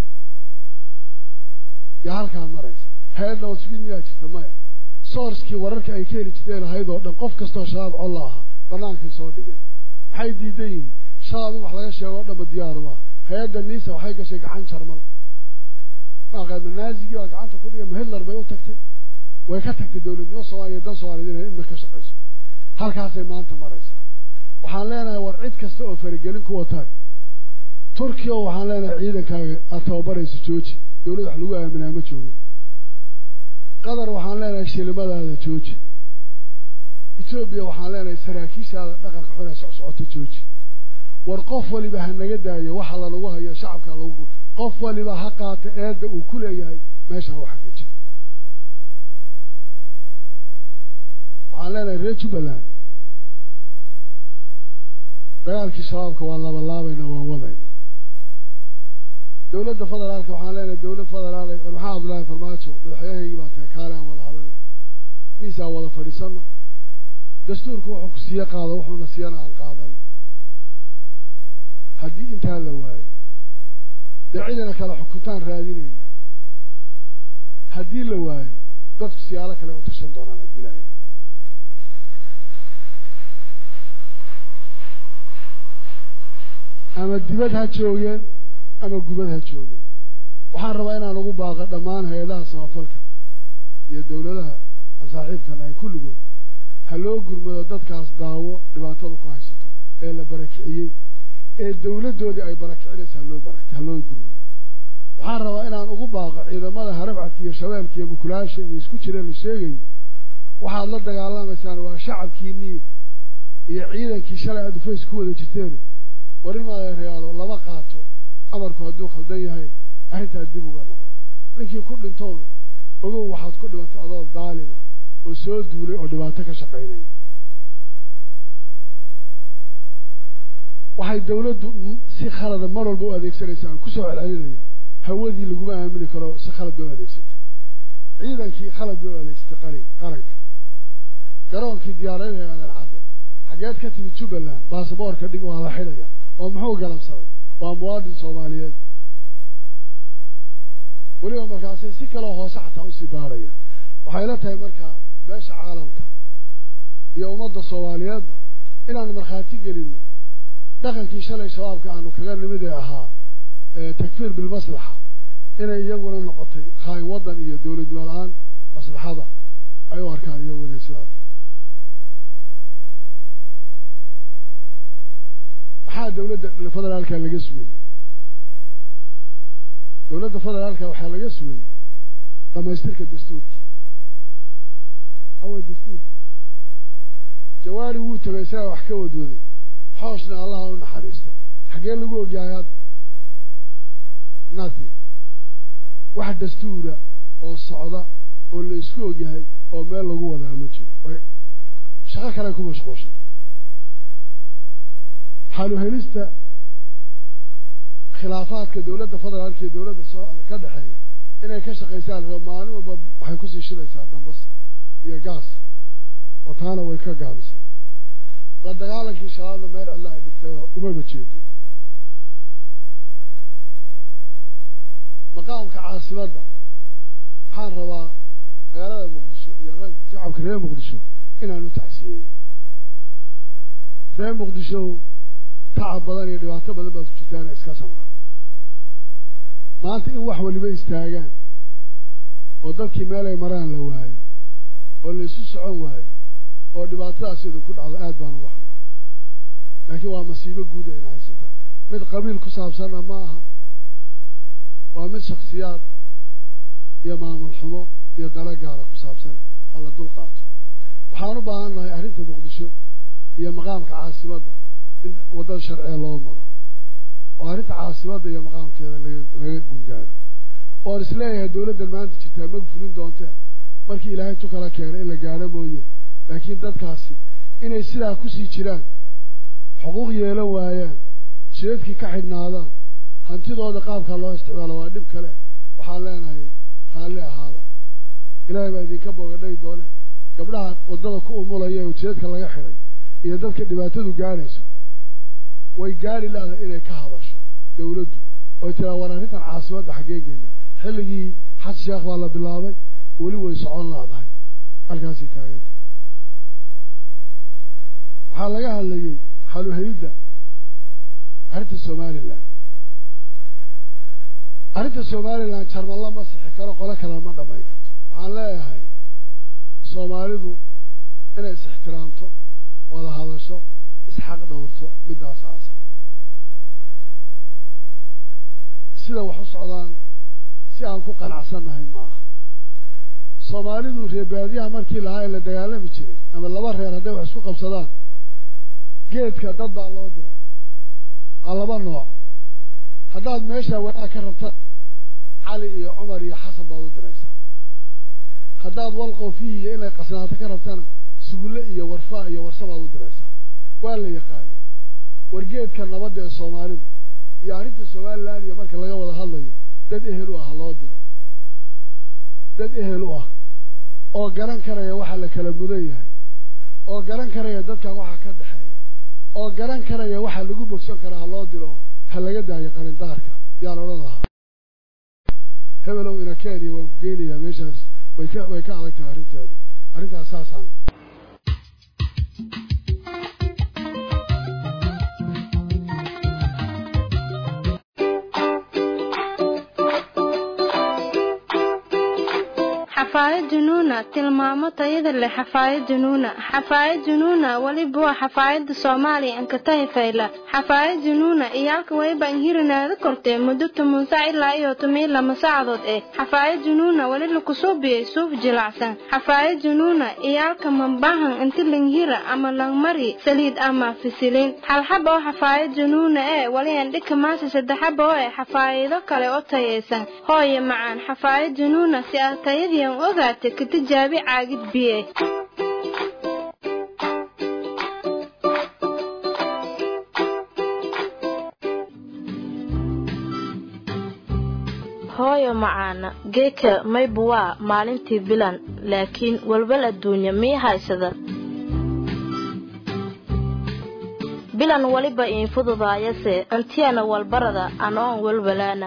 yaa halkaa maraysa hay-ad nabad sugid miyaa jirta maya soorskii wararka ay ka heli jirtay lahayd oo dhan qof kastoo shabaab colla ahaa bannaankay soo dhigeen maxay diidan yihiin shabaab in wax laga sheego o dhanba diyaaru ah hay-adda niisa waxay gashay gacan jarmal maaqaad manaazigii baa gacanta ku dhigay mahidlar bay u tagtay way ka tagtay dawladnimo soomaaliya dan soomaaliyed inay idna ka shaqayso halkaasay maanta maraysaa waxaan leenahay war cid kasta oo faragelin kuwa tahay turkiya waxaan leenahay ciidankaaga aad tababarayso jooji dawlad wax lagu aaminaa ma joogin qatar waxaan leenahay shilimadaada jooji etoobiya waxaan leenahay saraakiishaada dhaqanka xun ee socsocota jooji war qof waliba ha naga daayo waxa lanagu hayo shacabka lagu qof waliba ha qaata eedda uu ku leeyahay meeshaa waxa ka jira waxaan leenahay reer jubbaland dagaalkii shabaabka waan labalaabayna waan wadayna dowladda federaalka waxaan leenahay dowlad federaal war maxaa cabdullaahi farmaajo madaxweynahaygii baa tahay kaale aan wada hadalne miisaan wada fadhiisano dastuurku wuxuu ku siiye qaado wuxuuna siiyana aan qaadano haddii intaa la waayo dee cidina kale xukuntaan raadinayna haddii la waayo dadku siyaalo kale u tashan doonaan haddii ilaahayna ama dibad ha joogeen ama gubad ha joogeen waxaan rabaa inaan ugu baaqo dhammaan hay-adaha samafalka iyo dowladaha aan saaxiibkan ahay kulligood ha loo gurmado dadkaas daawo dhibaatada ku haysato ee la barakiciyey ee dowladdoodii ay barakicinaysa haloo barak ha loo gurmado waxaan rabaa inaan ugu baaqo ciidamada harabcadka iyo shabeelka iyo mukulaasha iyo isku jira la sheegayo waxaad la dagaalamaysaan waa shacabkiinii iyo ciidankii shalay aad dhufays ku wada jirteen warin maadeerayaalo lama qaato amarku hadduu khaldan yahay arrintaa dib uga noqdo ninkii ku dhintoona ogow waxaad ku dhimatay adoo daalima oo soo duulay oo dhibaato ka shaqaynaya waxay dawladdu si khalada mar walba u adeegsanaysaa aan kusoo celcelinaya hawadii laguma aamini karo si khalad bay u adeegsatay ciidankii khalad bay u adeegsatay qari qaranka garoonkii diyaaradaha aadan cadde xageed ka timid jubbaland baasaboorka dhig waa la xidhaya oo muxuu galabsaday waa muwaadin soomaaliyeed weliba markaasay si kaloo hoose xataa usii baarayaan waxay la tahay markaa beesha caalamka iyo ummadda soomaaliyeedba inaan markhaati gelino dhaqankii shalay shabaabka aanu kaga nimid ee ahaa takfiir bilmaslaxa inay iyaguna noqotay khaayin waddan iyo dowladnimo la-aan maslaxada ay u arkaan iyagu inay sidaa tahay maxaa dowladda federaalka laga sugayey dowladda federaalka waxaa laga sugayey dhamaystirka dastuurkii awey dastuurkii jawaari wuu tagay isagaa wax ka wadwaday xooshna allaha u naxariisto xaggee lagu ogyahay hadda nothing wax dastuura oo socda oo la isku ogyahay oo meel lagu wadaa ma jiro shaqo kale ku mashquulshay xalu helista khilaafaadka dowladda federaalka iyo dowladda soo ka dhexeeya inay ka shaqaysaan raba maalin walba waxay kusii shidaysaa dambas iyo gaas oo taana way ka gaabisay la dagaalankii shabaabna meel cidla ay dhigtay oo umaba jeedo maqaamka caasimadda waxaan rabaa magaalada muqdisho iyo shacabka reer muqdisho inaan u tacsiyeeyo reer muqdisho tacab badan iyo dhibaato badan baad ku jirtaana iska samra maanta in wax waliba istaagaan oo dadkii meelay maraan la waayo oo la isu socon waayo oo dhibaatadaas idinku dhacdo aad baan uga xunaa laakiin waa masiibo guud ayna haysataa mid qabiil ku saabsanna ma aha waa mid shaksiyaad iyo maamul xumo iyo dalo gaara ku saabsane hala dul qaato waxaan u baahan nahay arrinta muqdisho iyo maqaamka caasimadda in waddada sharciga loo maro oo arrinta caasimadda iyo maqaamkeeda laga laga gungaaro oon isleeyahay dowladdan maanta jirtaa mag fulin doonteen markii ilaahay tu kala keenay in la gaadho mooye laakiin dadkaasi inay sidaa kusii jiraan xuquuq yeelan waayaan shidadkii ka xidhnaadaan hantidooda qaabkaa loo isticmaalo waa dhib kale waxaan leenahay raalli ahaada ilaahay baa idinka boogadhay doone gabdhaha waddada ku umulaya ee jidadka laga xidhay iyo dadka dhibaatadu gaadhayso way gaari laada inay ka hadasho dawladdu oy tiraa war arrintan caasimadda xaggeegeena xilligii xasan sheekh baa la bilaabay weli way socon laadahay halkaasii taaganta waxaa laga hadlayey xaluhelidda arrinta somalilan arrinta somalilan jarmalla ma sixi karo qole kale ma dhamayn karto waxaan leeyahay soomaalidu inay is ixtiraamto wada hadasho isxaq dhowrto middaas aasa sida wax u socdaan si aan ku qanacsannahay maaha soomaalidu reebaadiyaha markii lahaa ee la dagaalami jiray ama laba reer hadday wax isku qabsadaan geedka dad baa loo dira aa laba nooc haddaad meesha wanaag ka rabtana cali iyo cumar iyo xasan baad u diraysaa haddaad walqofihi iyo inay qasnaato ka rabtana sugulle iyo warfaa iyo warse baad u diraysaa waa la yaqaanaa wargeedka nabadda ee soomaalidu iyo arrinta somalilan iyo marka laga wada hadlayo dad ehel u ah loo diro dad ehel u ah oo garan karaya waxa la kala mudan yahay oo garan karaya dadkan waxa ka dhexeeya oo garan karaya waxa lagu bogsan karaa ha loo diro ha laga daayo qalindaarka yaan odhan lahaa hebelow ina kenya waan ku geynayaa meeshaas way ka way ka adag tahay arrinteedu arrintaas saasaan xafaayad junuuna tilmaamo tayada leh xafaayad junuuna xafaayad junuuna weliba waa xafaayada soomaaliya ankatahi fayla xafaayad junuuna iyaalka wayba inhirinaada kortee muddo toban sac ilaa iyo toban lama saacadood eh xafaayad junuuna weli lakusubiyey suuf jilacsan xafaayad junuuna iyaalka mambahan inti langhira ama langmari saliid ama fisilin halxaba oo xafaayad junuuna ee weli andhika maasa saddexaba oo eh xafaayado kale oo tayaysan hooye macaan xafaayad junuuna si aad tayadiian ogaata ka tijaabi caagid biye hooyo macaana geeka maybu waa maalintii bilan laakiin walwal adduunya mii haysada bilan weliba iin fududaayase antiyana walbarada anoon walwalaana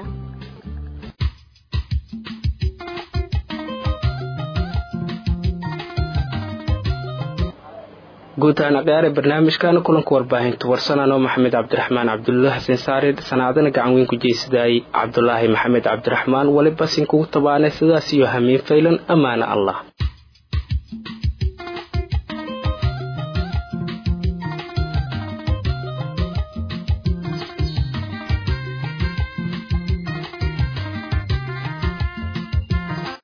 guud ahaan akhyaare barnaamijkan kulanka warbaahinta warsanano maxamed cabdiraxmaan cabdulla xasen saare sanaadana gacan weyn ku jeysadaayay cabdulaahi maxamed cabdiraxmaan weliba sinkugu tabaanay sidaas iyo hamiin faylan ammaana allah